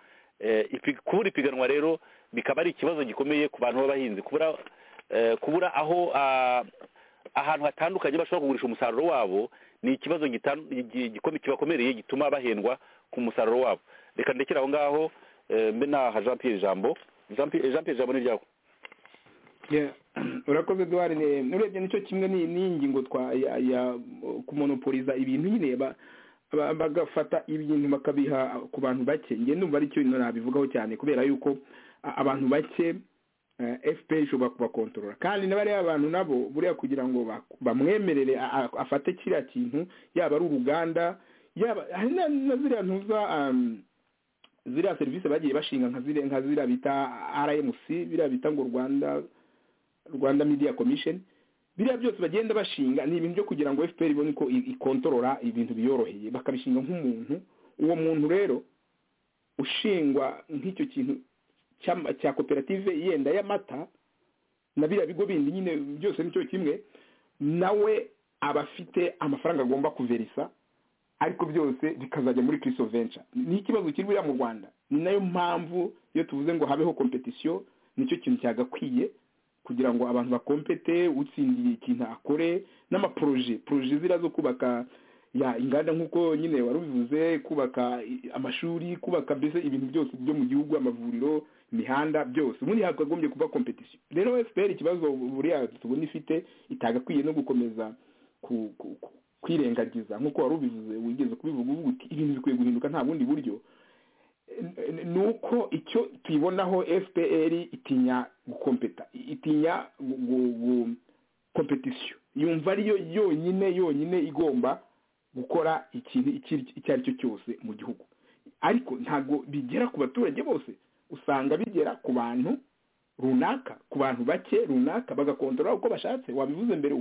kubura ipiganwa rero bikaba ari ikibazo gikomeye ku bantu b'abahinzi kubura aho ahantu hatandukanye bashobora kugurisha umusaruro wabo ni ikibazo kibakomereye gituma bahendwa ku musaruro wabo reka ndekere aho ngaho mbe naha jean pierre ijambo jean pierre ijambo ni iryawe urakoze duhari urebye nicyo kimwe n'iyi ngingo kumonopoliza ibintu nyine bagafata ibintu bakabiha ku bantu bake ngende numva ari cyo nabivugaho cyane kubera yuko abantu bake fpr ishobora kubakontorora kandi n'abariya abantu nabo buriya kugira ngo bamwemerere afate kiriya kintu yaba ari uruganda yaba hari na ziriya ntuza ziriya serivisi bagiye bashinga nka ziriya bita rmc biriya bita ngo rwanda rwanda media commission biriya byose bagenda bashinga ni ibintu byo kugira ngo fpr ibone ko ikontorora ibintu biyoroheye bakabishinga nk'umuntu uwo muntu rero ushingwa nk'icyo kintu cya koperative yenda y'amata na biriya bigo bindi nyine byose ni cyo kimwe nawe aba afite amafaranga agomba kuverisa ariko byose bikazajya muri kiriso venca ni ikibazo kiri buriya mu rwanda ni nayo mpamvu iyo tuvuze ngo habeho kompetisiyo nicyo kintu cyagakwiye kugira ngo abantu bakompete utsindiye ikintu akore n'amaporoje poroje ziriya zo kubaka ya inganda nk'uko nyine wari ubivuze kubaka amashuri kubaka mbese ibintu byose byo mu gihugu amavuriro imihanda byose ubundi hakagombye kuba kompetisiyo rero fpr ikibazo buriya tubona ifite itagakwiye no gukomeza kwirengagiza nk'uko wari ubivuze wigeze kubivuga uvuga uti ibintu bikwiye guhinduka nta bundi buryo ni uko icyo tuyibonaho fpr itinya gukompeta itinya kompetisiyo yumva ariyo yonyine yonyine igomba gukora ikintu icyo ari cyo cyose mu gihugu ariko ntabwo bigera ku baturage bose usanga bigera ku bantu runaka ku bantu bake runaka bagakontorora uko bashatse wabivuze mbere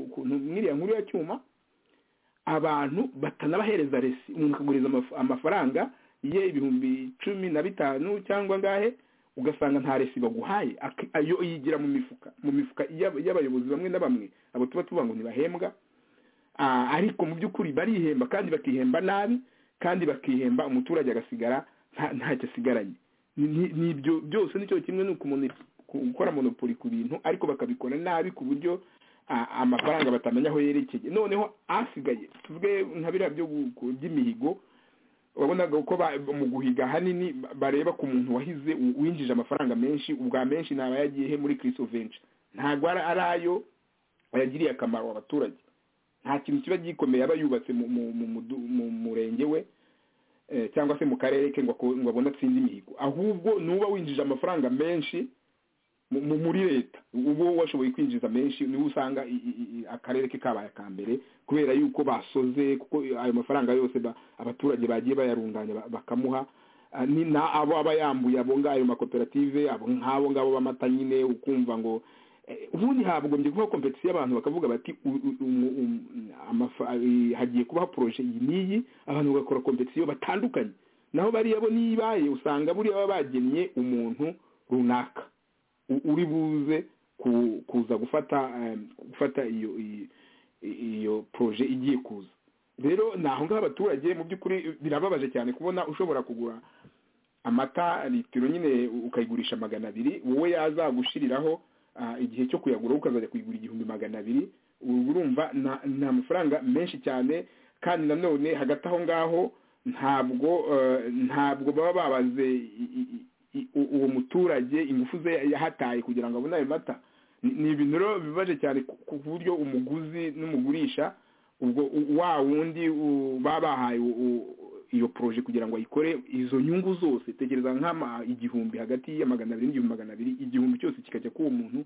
ukuntu mwiriya nkuru ya cyuma abantu batanabahereza resi umuntu akaguriza amafaranga ye ibihumbi cumi na bitanu cyangwa angahe ugasanga nta resi baguhaye ayo yigira mu mifuka mu mifuka y'abayobozi bamwe na bamwe abo tuba tuvuga ngo ntibahembwa ariko mu by'ukuri barihemba kandi bakihemba nabi kandi bakihemba umuturage agasigara ntacyo asigaranye n'ibyo byose nicyo kimwe ni gukora monopoli ku bintu ariko bakabikora nabi ku buryo amafaranga batamenya aho yerekeye noneho asigaye tuvuge nka biriya byo by'imihigo wabonaga ko mu guhiga ahanini bareba ku muntu wahize winjije amafaranga menshi ubwa menshi ntaba yagiye muri kirisovenci ntabwo ari ayo bayagiriye akamaro abaturage nta kintu kiba gikomeye aba yubatse mu murenge we cyangwa se mu karere ke ngo ako- ngo abone atsinde imihigo ahubwo nuba winjije amafaranga menshi mu- mu- muri leta uwo washoboye kwinjiza menshi niwe usanga i- i- i- akarere ke kabaye aka mbere kubera yuko basoze kuko ayo mafaranga yose ba- abaturage bagiye bayarunganya ba- bakamuha Ah, ni na abo aba yambuye abo ngayo makoperative abo nk'abo ngabo b'amata nyine ukumva ngo eh, ubundi hagombye kubaho kompetisiyo y'abantu bakavuga bati u- u- umu- um- amafa- eh, hagiye kubaho poroje iyi n'iyi abantu bagakora kompetisiyo batandukanye naho bariya bo n'ibaye usanga buriya baba bagenye umuntu runaka u- uri buze ku- kuza gufata eh, gufata iyo iyo- iyo poroje igiye kuza rero ni aho ngaho abaturage mu by'ukuri birababaje cyane kubona ushobora kugura amata litiro nyine ukayigurisha magana abiri wowe yazagushiriraho ah, igihe cyo kuyagura wowe ukazajya kuyigura igihumbi magana abiri ubu urumva na- ni amafaranga menshi cyane kandi nanone hagati aho ngaho ntabwo eh, ntabwo baba babaze i- i- i- u- uwo muturage ingufu ze yahataye kugira ngo abone ayo mata Ni- ni ibintu rero bibabaje cyane ku- ku buryo umuguzi n'umugurisha ubwo u- wa wundi u- baba bahaye u- u- iyo poroje kugira ngo ayikore izo nyungu zose tekereza nk'ama igihumbi hagati ya magana abiri n'igihumbi magana abiri igihumbi cyose kikajya k'uwo muntu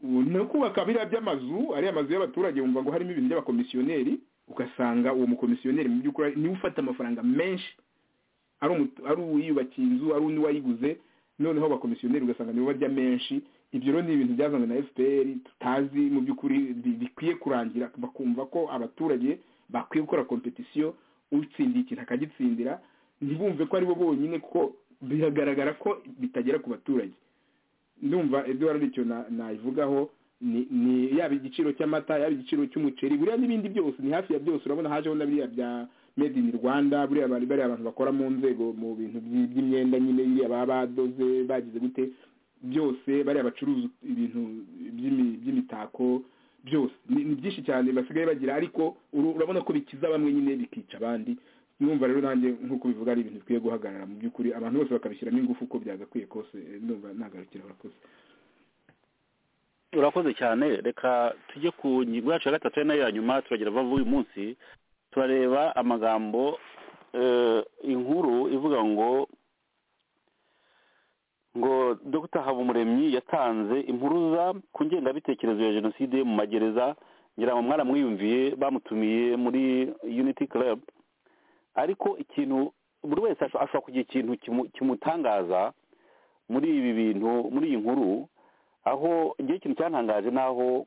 ubu no kubaka biriya by'amazu ariya mazu y'abaturage wumva ngo harimo ibintu by'abakomisiyoneri ugasanga uwo mukomisiyoneri mu by'ukuri niwe ufata amafaranga menshi ari umutu- ari uwiyubakiye inzu ari undi wayiguze noneho abakomisiyoneri ugasanga nibo barya menshi ibyo rero ni ibintu byazanywe na fpr tutazi mu by'ukuri bi- bikwiye kurangira bakumva ko abaturage bakwiye gukora kompetisiyo utsindiye ikintu akagitsindira ntibumve ko aribo bonyine kuko biragaragara ko bitagera ku baturage ndumva eduwara icyo na- nayivugaho ni ni yaba igiciro cy'amata yaba igiciro cy'umuceri buriya n'ibindi byose ni hafi ya byose urabona hajeho na biriya bya made in rwanda buriya bari bariya abantu bakora mu nzego mu bintu by- by'imyenda nyine biriya baba badoze bagize gute byose bariya bacuruza ibintu by'imi- by'imitako byose ni ni byinshi cyane basigaye bagira ariko uru- urabona ko bikiza bamwe nyine bikica abandi numva rero nanjye nk'uko bivuga ari ibintu bikwiye guhagarara mu by'ukuri abantu bose bakabishyiramo ingufu uko byagakwiye kose numva nagarukira urakoze urakoze cyane reka tujye ku ngingo yacu ya gatatu ari nayo ya nyuma turagira vuba uyu munsi turareba amagambo eh, inkuru ivuga ngo ngo dr habumuremyi yatanze impuruza ku ngengabitekerezo ya jenoside mu magereza ngira ngo mwaramwiyumviye bamutumiye muri unity club ariko ikintu buri wese asho- ashobora kugira ikintu kimu- kimutangaza muri ibi bintu muri iyi nkuru aho igihe ikintu cyantangaje ni aho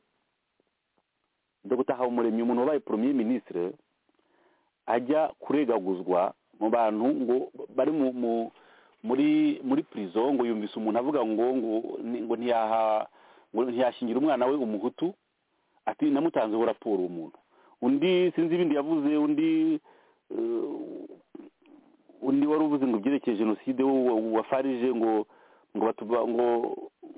dogita habumuremyi umuntu wabaye poromiye minisitire ajya kuregaguzwa mu bantu ngo bari mu mu- muri muri pirizo ngo yumvise umuntu avuga ngo ngo ni- ngo ntiyaha ngo ntiyashingira umwana we umuhutu ati namutanzeho raporo uwo muntu undi sinzi ibindi yavuze undi eh, undi wari uvuze ngo ibyerekeye jenoside wo- wo- wa farije ngo ngo batuba ngo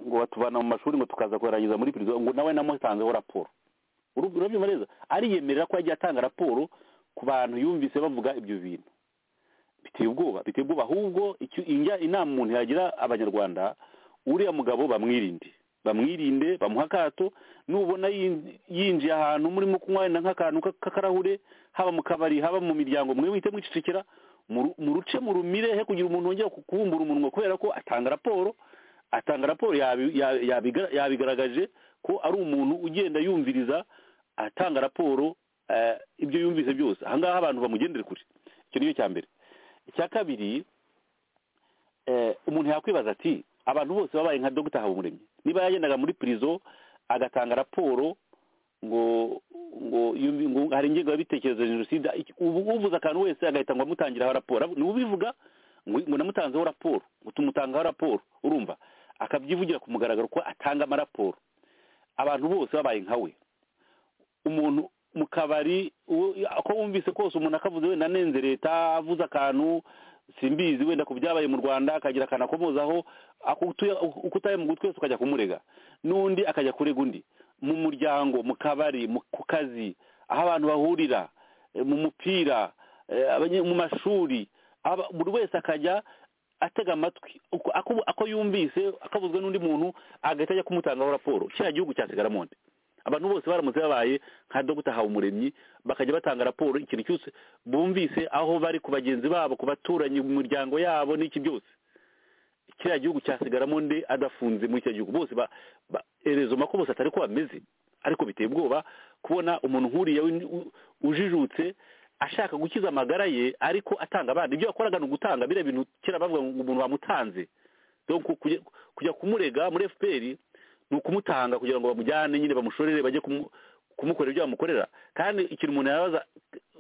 ngo batubana mu mashuri ngo tukaza kuyarangiza muri prison ngo nawe namutanzeho raporo Uru- urabyumva neza ariyemerera ko yagiye atanga raporo ku bantu yumvise bavuga ibyo bintu biteye ubwoba biteye ubwoba ahubwo icyo injya inama umuntu yagira abanyarwanda uriya mugabo bamwirinde bamwirinde bamuha akato nubona yin- yinjiye ahantu murimo kunywa wenda nk'akantu ka- k'akarahure haba mu kabari haba mu miryango mwe wite mwicecekera muru- muruce murumire he kugira umuntu wongera ku- kubumbura umunwa kubera ko atanga raporo atanga raporo yabi- yabi- yabiga- yabigaragaje ko ari umuntu ugenda yumviriza atanga raporo eh, ibyo yumvise byose ahangaha abantu bamugendere kure icyo ni cyo cya mbere icya kabiri eh, umuntu yakwibaza ati abantu bose babaye nka dogita habumuremyi niba yagendaga muri pirizo agatanga raporo ngo ngo yumvi- ngo hari ingingo y'ibitekerezo ya jenoside iki- ubu- uvuze akantu wese agahita ngo amutangiraho raporo ni ubivuga ngo ngo namutanzeho raporo ngo tumutangaho raporo urumva akabyivugira ku mugaragaro ko atanga amaraporo abantu bose babaye nka we umuntu mu kabari uwo- ko wumvise kose umuntu akavuze wenda anenze leta avuze akantu simbizi wenda ku byabaye mu rwanda akagira akantu akomozaho ako utuye- uko utaye mu gutwi wese ukajya kumurega n'undi akajya kurega undi mu muryango mu kabari mu- ku kazi aho abantu bahurira eh, mu mupira eh, abanye- mu mashuri aba- buri wese akajya atega amatwi uko ako- ako yumvise akabuzwe n'undi muntu agahita ajya kumutangaho raporo kiriya gihugu cya segaramoni abantu bose baramutse babaye nka dogita habumuremyi bakajya batanga raporo ikintu cyose bumvise aho bari ku bagenzi babo ku baturanyi mu miryango yabo n'iki byose kiriya gihugu cyasigaramo nde adafunze muri icyo gihugu bose erezoma ko bose atari ko bameze ariko biteye ubwoba kubona umuntu nk'uriya ujijutse ashaka gukiza amagara ye ariko atanga abandi ibyo yakoraga ni ugutanga biriya bintu kera bavuga ngo umuntu wamutanze kujya kumurega muri fpr ni ukumutanga kugira ngo bamujyane nyine bamushorere bajye kumukorera ibyo bamukorera kandi ikintu umuntu yabaza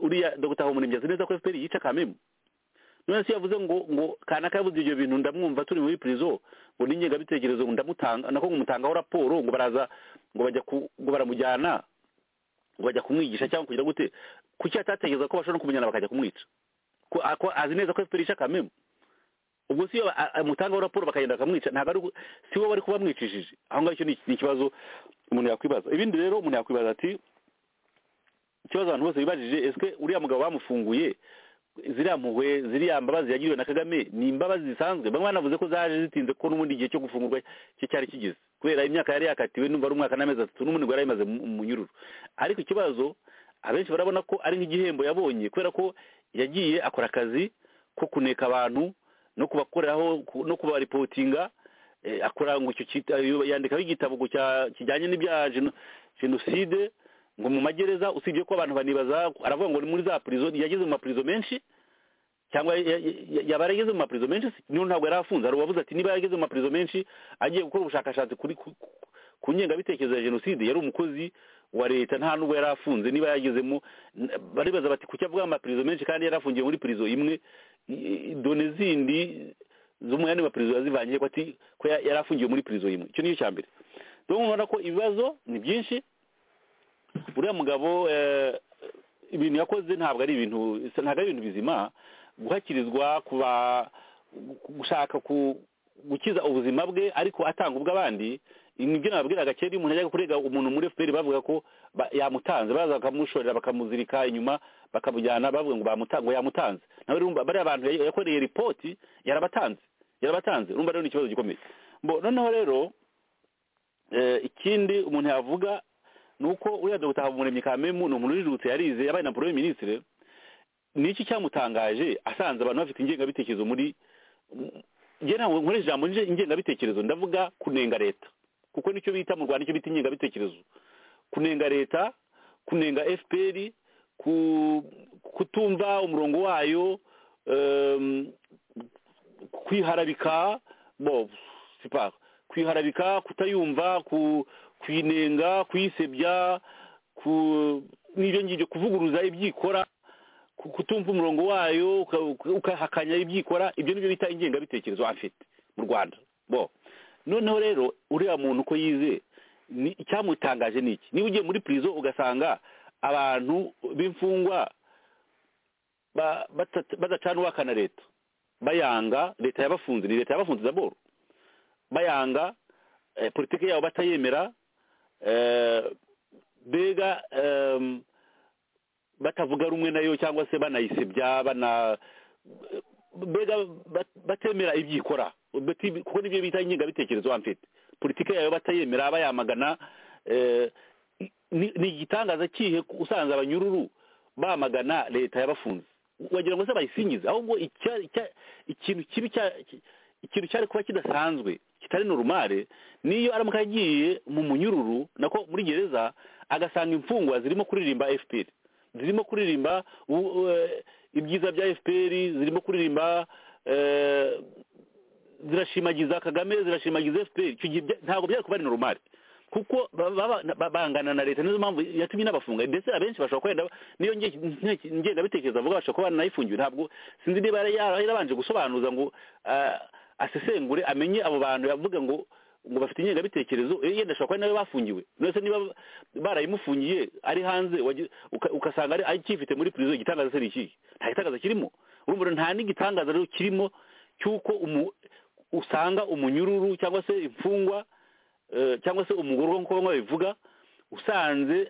uriya dogita habumuremyi azi neza ko fpr yica kamemu none se yavuze ngo ngo kanaka yavuze ibyo bintu ndamwumva turi muri prison ngo ni ingengabitekerezo ndamutanga nako ngumutangaho raporo ngo baraza ngo bajya ngo baramujyana ngo bajya kumwigisha cyangwa kugira gute kuki atatekereza ko bashobora no kumenyana bakajya kumwica ko azi neza ko fpr yica kamemu ubwo si iyo amutangaho raporo bakagenda bakamwica ntabwo ari si we bari kuba bamwicishije aho ngaho icyo ni ikibazo umuntu yakwibaza ibindi rero umuntu yakwibaza ati ikibazo abantu bose bibajije ese uriya mugabo bamufunguye ziriya mpuhwe ziriya mbabazi yagiriwe na kagame ni imbabazi zisanzwe bamwe banavuze ko zaje zitinze ko n'ubundi igihe cyo gufungurwa cye cyari kigeze kubera imyaka yari yakatiwe numva ari umwaka n'amezi atatu n'ubundi ngo yari yamaze mu munyururu ariko ikibazo abenshi barabona ko ari nk'igihembo yabonye kubera ko yagiye akora akazi ko kuneka abantu no kubakoreraho no kubaripotinga akora ngo icyo yandikaho igitabo kijyanye n'ibya jenoside ngo mu magereza usibye ko abantu banibaza aravuga ngo ni muri za purizo yageze mu mapurizo menshi cyangwa yaba yarageze mu mapurizo menshi niyo ntabwo yari afunze hari uwavuze ati niba yarageze mu mapurizo menshi agiye gukora ubushakashatsi kuri ku ngengabitekerezo ya jenoside yari umukozi wa leta nta nubwo yari afunze niba yagezemo baribaza bati kuki avuga amapurizo menshi kandi yari afungiye muri purizo imwe done zindi z'umwanya wa perezida yazivanye ko ati ko yari afungiwe muri perezida imwe icyo niyo cya mbere rero mubona ko ibibazo ni byinshi uriya mugabo ibintu yakoze ntabwo ari ibintu ntabwo ari ibintu bizima guhakirizwa kuba gushaka gukiza ubuzima bwe ariko atanga ubw'abandi nibyo nababwiraga kera iyo umuntu ajyaga kurega umuntu muri fpr bavuga ko yamutanze baza bakamushorera bakamuzirika inyuma bakamujyana bavuga ngo bamutanze ngo yamutanze nawe urumva bariya bantu yakoreye ripoti yarabatanze yarabatanze urumva rero ni ikibazo gikomeye noneho rero ikindi umuntu yavuga ni uko uriya dogita habumuremyi kamemu ni umuntu ujijutse yarize yabaye na porome minisitiri niki cyamutangaje asanze abantu bafite ingengabitekerezo muri njye ntabwo nkoresha ijambo ingengabitekerezo ndavuga kunenga leta kuko nicyo bita mu rwanda icyo bita ingengabitekerezo kunenga leta kunenga fpr kutumva umurongo wayo kwiharabika kwiharabika kutayumva kuyinenga kuyisebya n'ibyo ngibyo kuvuguruza ibyikora kutumva umurongo wayo ukahakanya ibyikora ibyo nibyo bita ingengabitekerezo afite mu rwanda bo noneho rero uriya muntu uko yize icyamutangaje ni iki niba ugiye muri purizo ugasanga abantu b'imfungwa badacana uwakana leta bayanga leta yabafunze ni leta yabafunze zaboro bayanga politiki yabo batayemera mbega batavuga rumwe nayo cyangwa se banayisebya bana mbega batemera ibyikora kuko nibyo bita ingengabitekerezo mfite politiki yayo batayemera bayamagana ni igitangaza kihe usanze abanyururu bamagana leta yabafunze wagira ngo se bayisingize ahubwo ikintu kibi ikintu cyari kuba kidasanzwe kitari norumare niyo aramuka yagiye mu munyururu nako muri gereza agasanga imfungwa zirimo kuririmba fpr zirimo kuririmba ibyiza bya fpr zirimo kuririmba zirashimagiza kagame zirashimagiza fpr ntabwo byari kuba ari normal kuko bangana na leta nizo mpamvu yatumye inabafunga ndetse abenshi bashobora kwenda niyo ngengabitekerezo avuga bashobora kuba nayifungiwe ntabwo sinzi niba yarabanje gusobanuza ngo asesengure amenye abo bantu bavuga ngo ngo bafite ingengabitekerezo yenda ashobora kuba nawe bafungiwe ndetse niba barayimufungiye ari hanze ukasanga ari akifite muri perezida igitangaza se ni ikihe nta gitangaza kirimo urumva nta n'igitangaza rero kirimo cy'uko usanga umunyururu cyangwa se imfungwa cyangwa se umugore nk'uko bamwe babivuga usanze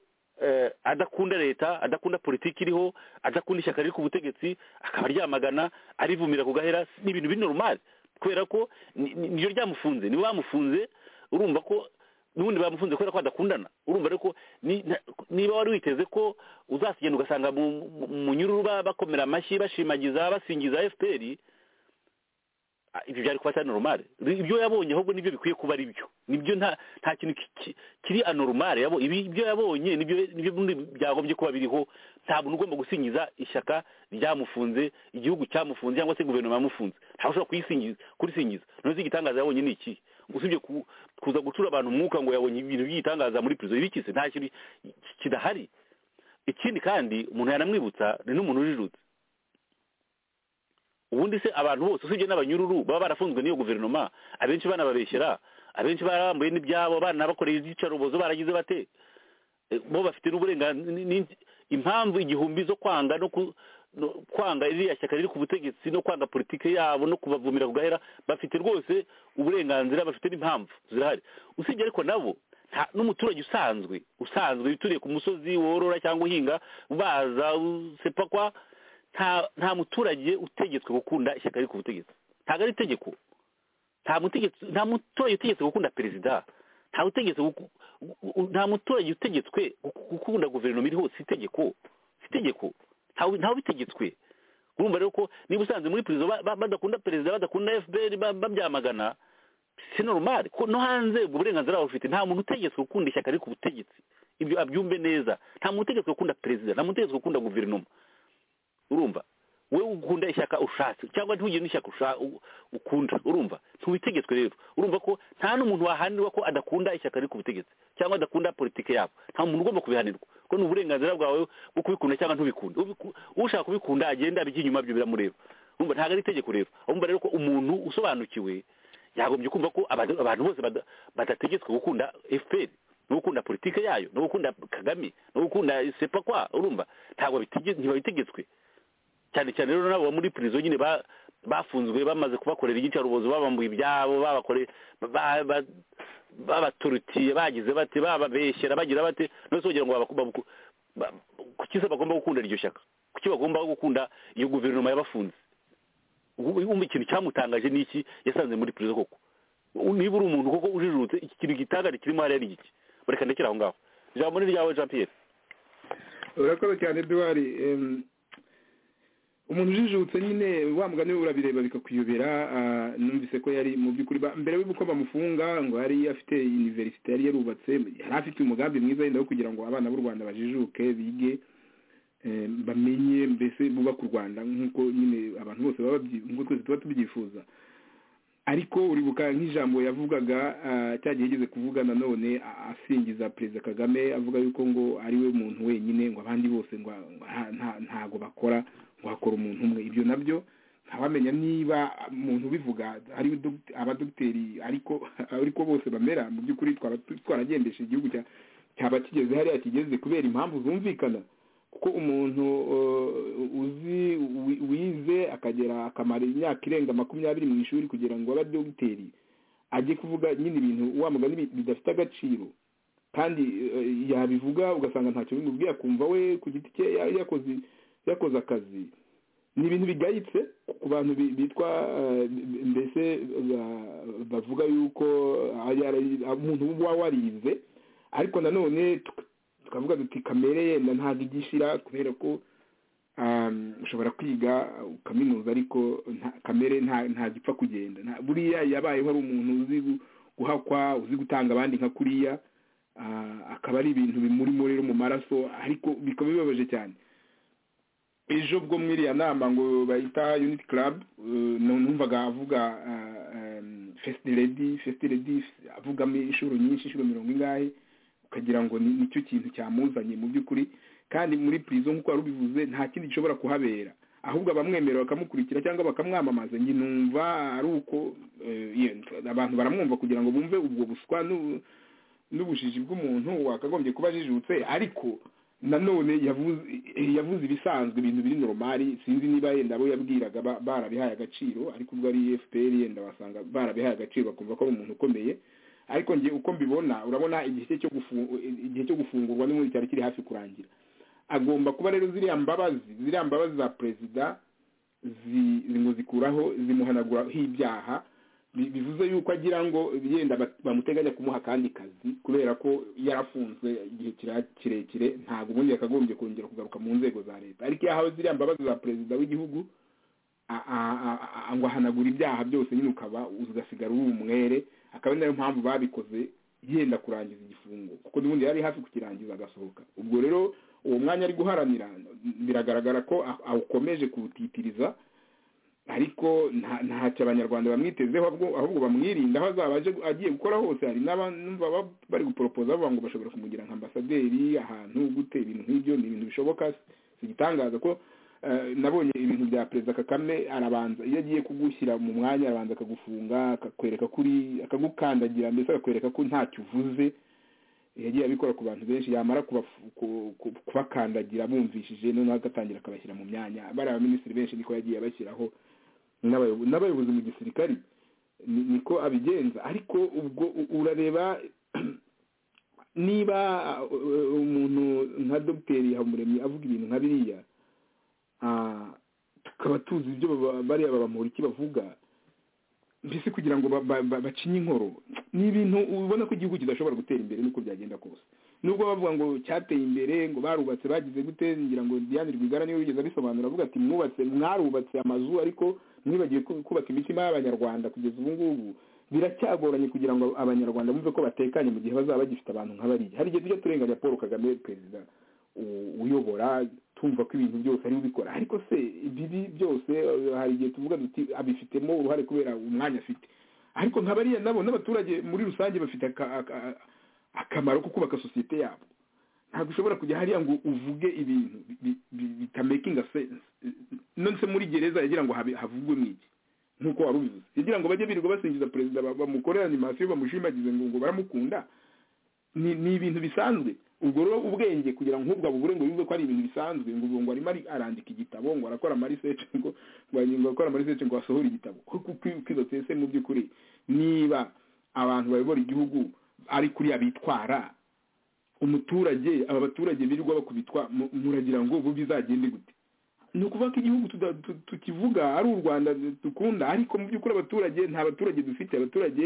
adakunda leta adakunda politiki iriho adakunda ishyaka riri ku butegetsi akaba aryamagana arivumira ku gahera ni ibintu biri normal kubera ko niryo ryamufunze niba bamufunze urumva ko n'ubundi bamufunze kubera ko badakundana urumva rero ko ni- na- niba wari witeze ko uzakigenda ugasanga mu mu- mu nyururu ba- bakomera amashyi bashimagiza basingiza fpr Ah, ibyo byari kuba atari normal ibyo yabonye ahubwo nibyo bikwiye kuba ari byo nibyo nta nta kintu ki- ki- kiri anormal yabo ibi ibyo yabonye nibyo nibyo bundi byagombye kuba biriho nta muntu ugomba gusingiza ishyaka ryamufunze igihugu cyamufunze cyangwa se guverinoma yamufunze ntawe ushobora kuyisingiza kurisingiza noneho igitangaza yabonye ni iki usibye ku- kuza gucura abantu umwuka ngo yabonye ibintu by'igitangaza muri prison ibikise nta kintu ki- kidahari ikindi kandi umuntu yanamwibutsa ni n'umuntu ujijutse ubundi se abantu bose usibye n'abanyururu baba barafunzwe n'iyo guverinoma abenshi banababeshyera abenshi barabambuye n'ibyabo banabakoreye izicarubozo baragize bate Eh, bo bafite n'uburenganzira ni- ni- impamvu igihumbi zo kwanga no ku- no- kwanga iriya shyaka riri ku butegetsi no kwanga politiki yabo no kubavumira ku gahera bafite rwose uburenganzira bafite n'impamvu zirahari usibye ariko nabo nta- n'umuturage usanzwe usanzwe wituriye ku musozi worora cyangwa uhinga baza usepakwa nta nta muturage utegetswe gukunda ishyaka riri ku butegetsi ntabwo ari itegeko nta mutegetsi nta muturage utegetswe gukunda perezida nta utegetse guku- u- u- nta muturage utegetswe guku- gukunda guverinoma iri hose itegeko si itegeko ntawe ntawe ubitegetswe urumva rero ko niba usanze muri perezida ba- ba- badakunda perezida badakunda fpr ba- babyamagana si normal ko no hanze ubwo burenganzira baba bufite nta muntu utegetswe gukunda ishyaka riri ku butegetsi ibyo abyumve neza nta muntu utegetswe gukunda perezida nta muntu utegetswe gukunda guverinoma urumva wowe ukunda ishyaka ushatse cyangwa ntugire n'ishyaka usha- u- ukunda urumva ntubitegetswe rero urumva ko nta n'umuntu wahanirwa ko adakunda ishyaka riri ku butegetsi cyangwa adakunda politiki yabo nta muntu ugomba kubihanirwa ko ni uburenganzira bwawe bwo kubikunda cyangwa ntubikunde Ubiku- ushaka kubikunda agenda abijya inyuma byo biramureba urumva ntabwo ari itegeko rero urumva rero ko umuntu usobanukiwe yagombye kumva ko abantu abantu bose bada- badategetswe gukunda fpr no gukunda politiki yayo no gukunda kagame no gukunda sepakwa urumva ntabwo bitige- ntibabitegetswe cyane cyane rero n'abo muri prison nyine ba- bafunzwe bamaze kubakorera igicarubozo babambuye ibyabo babakoreye ba- ba- babaturutiye bagize bate bababeshyera bagira bate nose kugira ngo babaku- babaku- ba- kuki se bagomba gukunda iryo shyaka kuki bagomba gukunda iyo guverinoma yabafunze Ubu- umva ikintu cyamutangaje ni iki yasanze muri prison koko U- niba uri umuntu koko ujijutse iki kintu gitangari kirimo hariya ni iki bareka ndekera aho ngaho ijambo ni ryawe jean pierre urakoze cyane eduwari umuntu ujijutse nyine wa mugani we urabireba bikakuyobera ah, numvise ko yari mu by'ukuri ba- mbere y'uko bamufunga ngo yari afite iniverisite yari yarubatse yari afite umugambi mwiza wenda wo kugira ngo abana b'u rwanda bajijuke bige eh, bamenye mbese bubake u rwanda nk'uko nyine abantu bose baba babyi- nk'uko twese tuba tubyifuza ariko uribuka nk'ijambo yavugaga ah, cya gihe yigeze kuvuga nanone a- asingiza perezida kagame avuga yuko ngo ari we muntu wenyine ngo abandi bose ngo a- ngo nta- nta- ntago bakora ngo hakora umuntu umwe ibyo nabyo ntawamenya niba umuntu ubivuga ari dog- abadogiteri ariko ariko bose bamera mu by'ukuri twaba tu- twaragendesha igihugu cya- cyaba kigeze hariya kigeze kubera impamvu zumvikana kuko umuntu uh, uzi wi- wize akagera akamara imyaka irenga makumyabiri mu ishuri kugira ngo abe dogiteri ajye kuvuga nyine ibintu wa mugani bi- bidafite agaciro kandi eh, yabivuga ugasanga ntacyo bimubwiye akumva we ku giti cye ya- yakoze yakoze akazi ni ibintu bigayitse ku bantu bi- bitwa eh, mbese ba- bavuga yuko ari- ari- umuntu uba warize ariko nanone tuk- tukavuga duti kamere yenda ntabwo igishira kubera ko um, ushobora kwiga ukaminuza ariko nta- kamere nta- ntagipfa kugenda Nta- buriya yabayeho ari umuntu uzi gu- guhakwa uzi gutanga abandi nka kuriya ah, akaba ari ibintu bimuri muri mu maraso ariko bikaba bibabaje cyane ejo bwo muri iriya nama ngo bayita unit club eh, numvaga avuga ah, em, first lady first lady avugamo inshuro nyinshi inshuro mirongo ingahe ukagira ngo ni- nicyo kintu cyamuzanye mu by'ukuri kandi muri prison nk'uko wari ubivuze nta kindi gishobora kuhabera ahubwo abamwemerera bakamukurikira cyangwa bakamwamamaza njye numva ari uko eh, ye- abantu baramwumva kugira ngo bumve ubwo buswa n'u- n'ubujiji bw'umuntu wakagombye kuba ajijutse ariko nanone yavuze yavuze ibisanzwe ibintu biri normali sinzi niba yenda abo yabwiraga ba- barabihaye agaciro ariko ubwo ari FPR yenda wasanga barabihaye agaciro bakumva ko ari umuntu ukomeye ariko njye uko mbibona urabona igihe cye cyo gufungu- igihe cyo gufungurwa n'ubundi cyari kiri hafi kurangira agomba kuba rero ziriya mbabazi ziriya mbabazi za perezida zi- ngo zikuraho zimuhanaguraho ibyaha bi- bivuze yuko agira ngo yenda ba- bamuteganya kumuha akandi kazi kubera ko yarafunzwe igihe kira- kirekire ntabwo ubundi yakagombye kongera kugaruka mu nzego za leta ariko iyo ahawe ziriya mbabazi za perezida w'igihugu a- a- a- a- ngo ahanagura ibyaha byose nyine ukaba ugasigara uri umwere akaba ari nayo mpamvu babikoze yenda kurangiza igifungo kuko n'ubundi yari hafi kukirangiza agasohoka ubwo rero uwo mwanya ari guharanira biragaragara ko a- awukomeje kuwutitiriza ariko nta- ntacyo abanyarwanda bamwitezeho ahubwo- ahubwo bamwirinda aho azaba aje agiye gukora hose hari n'abanumva bari guporopoza bavuga ngo bashobora kumugira nka ambasaderi ahantu gute ibintu nk'ibyo ni ibintu bishoboka si igitangaza ko eh, nabonye ibintu bya perezida kagame arabanza iyo agiye kugushyira mu mwanya arabanza akagufunga akakwereka kuri akagukandagira mbese akakwereka ko ntacyo uvuze yagiye abikora ku bantu benshi yamara kubafu- ku- ku- kubakandagira bumvishije noneho agatangira akabashyira mu myanya bariya baminisitiri benshi niko yagiye abashyiraho n'abayobo- n'abayobozi mu gisirikari ni- niko abigenza ariko ubwo u- urareba niba uh, umuntu nka dogiteri habumuremyi avuga ibintu nka biriya ah, tukaba tuzi ibyo baba- bariya babamuriki bavuga mbese kugira ngo ba- ba- ba- bacinye inkoro ni ibintu ubona ko igihugu kidashobora gutera imbere nuko byagenda kose nubwo bavuga ngo cyateye imbere ngo barubatse bagize gute ngira ngo Diane Rwigara niwe wigeze abisobanura avuga ati mwubatse mwarubatse amazu ariko mwibagiwe ku- kubaka imitima y'abanyarwanda kugeza ubu ngubu biracyagoranye kugira ngo abanyarwanda bumve ko batekanye mu gihe bazaba bagifite abantu nk'abariya hari igihe tujya turenganya Paul Kagame perezida u- uyobora tumva ko ibintu byose ariwe ubikora ariko se ibibi byose eh, hari igihe tuvuga duti abifitemo uruhare kubera umwanya afite ariko nka bariya nabo n'abaturage muri rusange bafite aka- aka- akamaro ko kubaka sosiyete yabo ntabwo ushobora kujya hariya ngo uvuge ibintu bi- bi- bitamakinga sense none se muri gereza yagira ngo habe- havugwe mu iki nk'uko wari ubivuze yagira ngo bajye birirwa basingiza perezida ba- bamukorera animasiyo bamushimagize ngo ngo baramukunda ni ni ibintu bisanzwe ubwo rero ubwenge kugira ngo nk'ubwo abugure ngo yumve ko ari ibintu bisanzwe ngo ubwo ngo arimo ari- arandika igitabo ngo arakora amariseche ngo ngo ari- ngo arakora amariseche ngo asohore igitabo kuko kwizotse se mu by'ukuri niba abantu bayobora igihugu ari kuriya bitwara umuturage aba baturage birirwa bakubitwa mu- muragira ngo ubu bizagende gute ni ukuvuga ko igihugu tuda- tu- tukivuga ari u rwanda dukunda ariko mu by'ukuri abaturage nta baturage dufite abaturage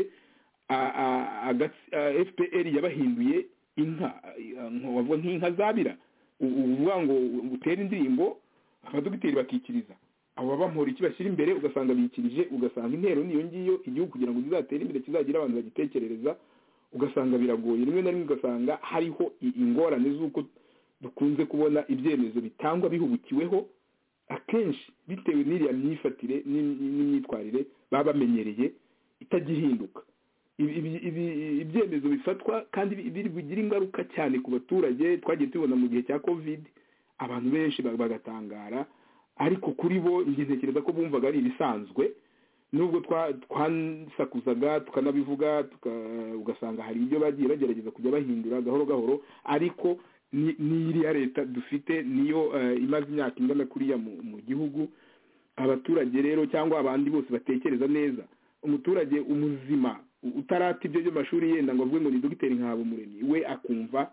a- a- agats- a- fpr yabahinduye inka a- a- wavuga nk'inka zabira U- uvuga ngo utere indirimbo abadogiteri bakikiriza abo bamura iki bashyira imbere ugasanga bikirije ugasanga intero niyo ngiyo igihugu kugira ngo kizatere imbere kizagira abantu bagitekerereza ugasanga biragoye rimwe na rimwe ugasanga hariho i- ingorane z'uko dukunze kubona ibyemezo bitangwa bihubukiweho akenshi bitewe n'iriya myifatire n'im- n'imyitwarire baba bamenyereye itagihinduka Ibi- ibi- ibi- ibyemezo bifatwa kandi bi- biri bigire ingaruka cyane ku baturage twagiye tubibona mu gihe cya covid abantu benshi ba- bagatangara ariko kuri bo njye ntekereza ko bumvaga ari ibisanzwe nubwo twa- twasakuzaga tukanabivuga tuka- ugasanga hari ibyo bagiye bagerageza kujya bahindura gahoro gahoro ariko ni- ni iriya leta dufite niyo eh, imaze imyaka ingana kuriya mu mu gihugu abaturage rero cyangwa abandi bose batekereza neza umuturage umuzima u- utarata ibyo by'amashuri yenda ngo avuge ngo ni dogiteri nkahabumuremyi we akumva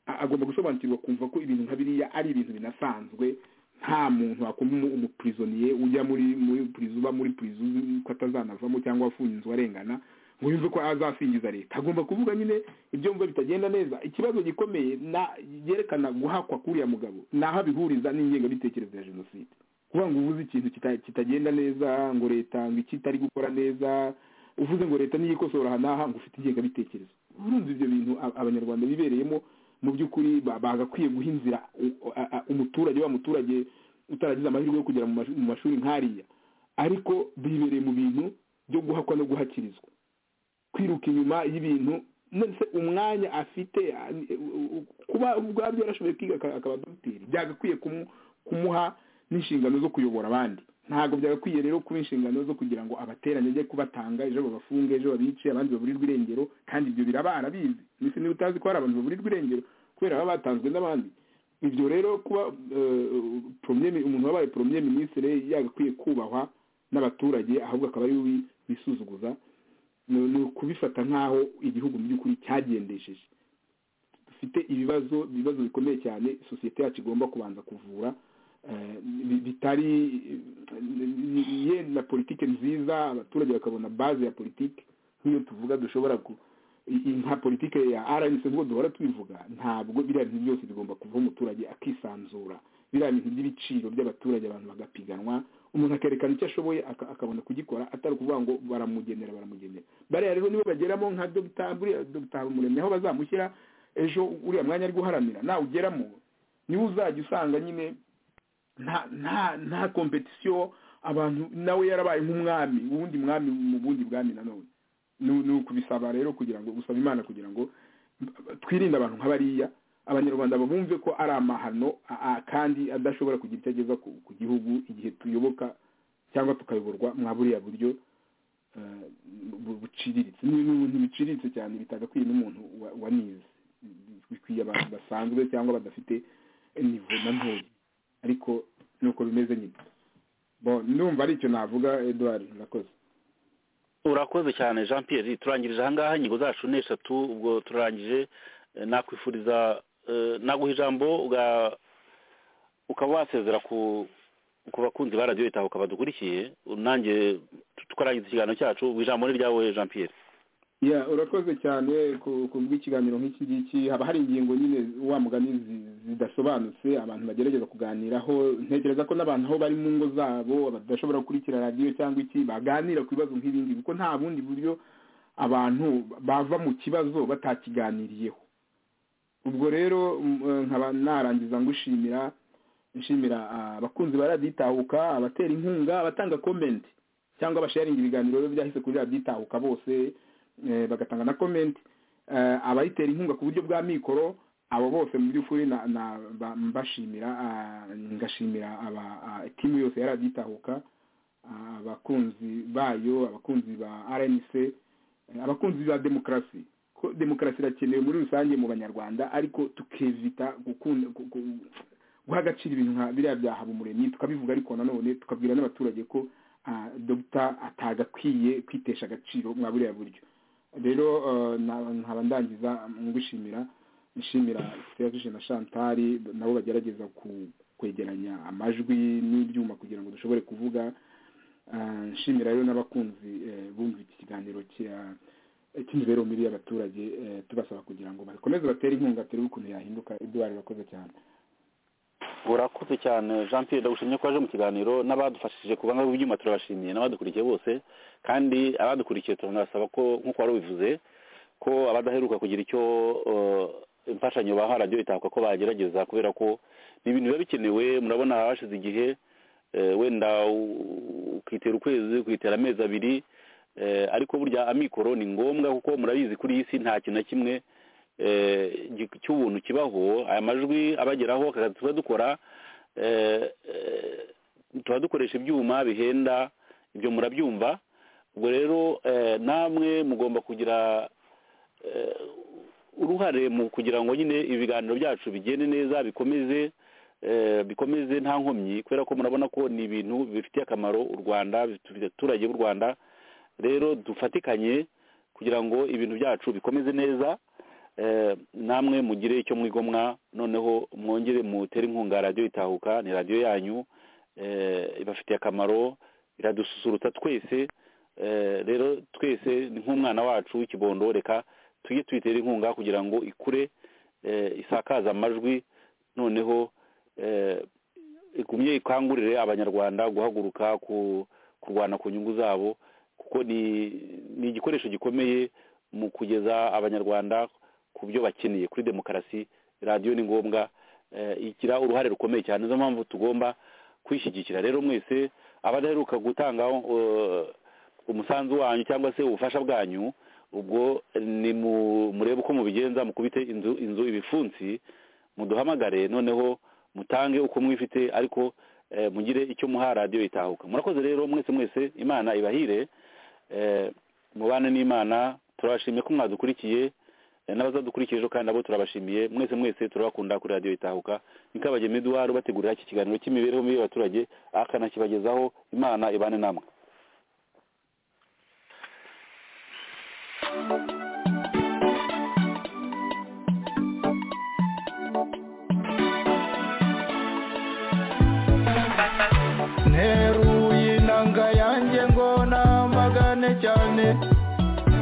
a- agomba gusobanukirwa akumva ko ibintu nka biriya ari ibintu binasanzwe nta muntu wakoma umu- umuprisonie ujya muri muri prison uba muri prison uzi ko atazanavamo cyangwa afunzwe arengana ngo yumve ko azasingiza leta agomba kuvuga nyine ibyumva bitagenda neza ikibazo gikomeye na yerekana guhakwa k'uriya mugabo naho abihuriza n'ingengabitekerezo ya jenoside kuvuga ngo uvuze ikintu kita- kitagenda neza ngo leta ngo iki itari gukora neza uvuze ngo leta niyo ikosora aha n'aha ngo ufite ingengabitekerezo urumva ibyo bintu a- abanyarwanda bibereyemo mu by'ukuri ba- bagakwiye guha inzira u- a- a- umuturage wa muturage utaragize amahirwe yo kugera mu mash- mu mashuri nk'ariya ariko bibereye mu bintu byo guhakwa no guhakirizwa kwiruka inyuma y'ibintu ndetse umwanya afite a- u- u- kuba ubwabyo yarashoboye kwiga aka- akaba dogiteri byagakwiye kumu- kumuha n'inshingano zo kuyobora abandi ntabwo byagakwiye rero kuba inshingano zo kugira ngo abateranye ajye kubatanga ejo babafunge ejo babice abandi baburirwe irengero kandi ibyo biraba arabizi mbese niba utazi ko hari abantu baburirwa irengero kubera baba batanzwe n'abandi ibyo rero kuba eh, premier- umuntu wabaye premier ministre yagakwiye kubahwa n'abaturage ahubwo akaba ari we wisuzuguza ni ni ukubifata nk'aho igihugu mu by'ukuri cyagendesheje dufite ibibazo ibibazo bikomeye cyane sosiyete yacu igomba kubanza kuvura bi- bitari yenda politiki nziza abaturage bakabona baze ya politiki nk'iyo tuvuga dushobora ku i- i- nka politiki ya rnc ubwo duhora tubivuga ntabwo biriya bintu byose bigomba kuva umuturage akisanzura biriya bintu by'ibiciro by'abaturage abantu bagapiganwa umuntu akerekana icyo ashoboye aka- akabona kugikora atari ukuvuga ngo baramugenera baramugenera bariya rero nibo bageramo nka dogita buriya dogita habumuremyi aho bazamushyira ejo uriya mwanya ari guharanira nawe ugeramo niwe uzajya usanga nyine nta nta nta kompetisiyo abantu nawe yarabaye nk'umwami uwundi mwami mu bundi bwami nanone Ni- ni ukubisaba rero kugira ngo gusaba imana kugira ngo twirinde abantu nk'abariya abanyarwanda babumve ko ari amahano a- a- kandi adashobora kugira icyo ageza ku ku gihugu igihe tuyoboka cyangwa tukayoborwa mwa buriya buryo eh, bu- buciriritse ni ni ibintu biciriritse cyane bitagakwiye n'umuntu wa- wanize bikwiye abantu basanzwe cyangwa badafite nivo na ntoya ariko nuko bimeze nyine bo ndumva ari icyo navuga eduard murakoze urakoze cyane jean pierre turangirije ahangaha ingingo zacu ni eshatu ubwo turangije eh, nakwifuriza eh, naguha ijambo uga- ukaba wasezera ku ku bakunzi ba radiyo itahuka badukurikiye nanjye tu- twarangiza ikiganiro cyacu ubwo ijambo ni ryawe jean pierre ya urakoze cyane ku- ku bw'ikiganiro nk'iki ngiki haba hari ingingo nyine wa mugani zi- zidasobanutse abantu bagerageza kuganiraho ntekereza ko n'abantu aho bari mu ngo zabo badashobora gukurikira radiyo cyangwa iki baganira ku bibazo nk'ibingi kuko nta bundi buryo abantu bava mu kibazo batakiganiriyeho ubwo rero m- eh, nkaba narangiza ngushimira nshimira ah, abakunzi ba radiyo itahuka abatera inkunga abatanga komenti cyangwa abasharinga ibiganiro rero byahise kuri radiyo itahuka bose eh, bagatanga na comment eh, abayitera inkunga ku buryo bwa mikoro abo bose mu by'ukuri na- na- ba- mbashimira ah, ngashimira aba ah, timu yose yari agitahuka ah, abakunzi bayo abakunzi ba rnc eh, abakunzi ba demokarasi ko demokarasi irakenewe muri rusange mu banyarwanda ariko tukevita gukunda gu- gu- guha agaciro ibintu nka biriya bya habumuremyi tukabivuga ariko nanone tukabwira n'abaturage ko ah, dogita atagakwiye kwitesha agaciro mwa buriya buryo rero eh, na- nkaba ndangiza ngushimira nshimira serge na chantari nabo bagerageza ku- kwegeranya amajwi n'ibyuma kugira ngo dushobore kuvuga Ah, nshimira rero n'abakunzi eh, bumva iki kiganiro cya- cy'imibereho mibi y'abaturage eh, tubasaba kugira ngo bakomeze batere inkunga turebe ukuntu yahinduka eduard urakoze cyane urakoze cyane jean pierre ndagushimye ko waje mu kiganiro n'abadufashije ku banga bw'ibyuma turabashimiye n'abadukurikiye bose kandi abadukurikiye turanasaba ko nk'uko wari ubivuze ko abadaheruka kugira icyo eh, imfashanyo baha radiyo itahuka ko bagerageza kubera ko ni ibintu biba bikenewe murabona hashize igihe eh, wenda u- ukitera ukwezi ukitera amezi abiri eh, ariko burya amikoro ni ngombwa kuko murabizi kuri iyi si nta kintu na kimwe eh, gi- cy'ubuntu kibaho aya majwi abageraho aka kazi tuba dukora eh, eh, tuba dukoresha ibyuma bihenda ibyo murabyumva ubwo rero eh, namwe mugomba kugira eh, uruhare mu kugira ngo nyine ibiganiro byacu bigende neza bikomeze eh, bikomeze nta nkomyi kubera ko murabona ko ni ibintu bifitiye akamaro u rwanda bifitiye abaturage b'u rwanda rero dufatikanye kugira ngo ibintu byacu bikomeze neza eh, namwe mugire icyo mwigomwa noneho mwongere mutere inkunga radiyo itahuka ni radiyo yanyu eh, ibafitiye akamaro iradususurutsa twese eh, rero twese ni nk'umwana wacu w'ikibondo reka tujye tuyitera inkunga kugira ngo ikure eh, isakaze amajwi noneho eh, igumye ikangurire abanyarwanda guhaguruka ku kurwana ku nyungu zabo kuko ni ni igikoresho gikomeye mu kugeza abanyarwanda ku byo bakeneye kuri demokarasi radiyo ni ngombwa eh, igira uruhare rukomeye cyane nizo mpamvu tugomba kwishyigikira rero mwese abadaheruka gutanga eh, umusanzu wanyu cyangwa se ubufasha bwanyu ubwo ni mu- murebe uko mubigenza mukubite inzu inzu ibifunsi muduhamagare noneho mutange uko mwifite ariko eh, mugire icyo muha radiyo itahuka murakoze rero mwese mwese imana ibahire eh, mubane n'imana turabashimiye ko mwadukurikiye eh, n'abazadukurikiye ejo kandi nabo turabashimiye mwese mwese turabakunda kuri radiyo itahuka nikabageme eduard bategurira iki kiganiro cy'imibereho mibi y'abaturage akanakibagezaho imana ibane namwe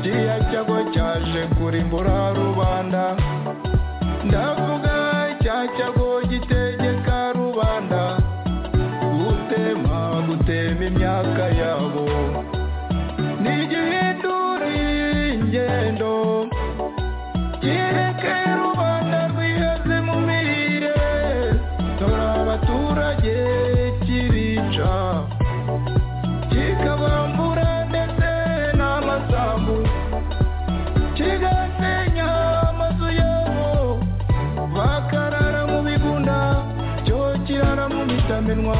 kiriya cyago cyaje kurimbura rubanda ndavuga cya cyago gitegeka rubanda gutema gutema imyaka yabo ni igihinduri ingendo kireke rubanda rwiheze mu mirire dore abaturage kirica kikabambura ndetse n'amasambu kigasenya amazu yabo bakarara mu bigunda cyo kirara mu mitamenwa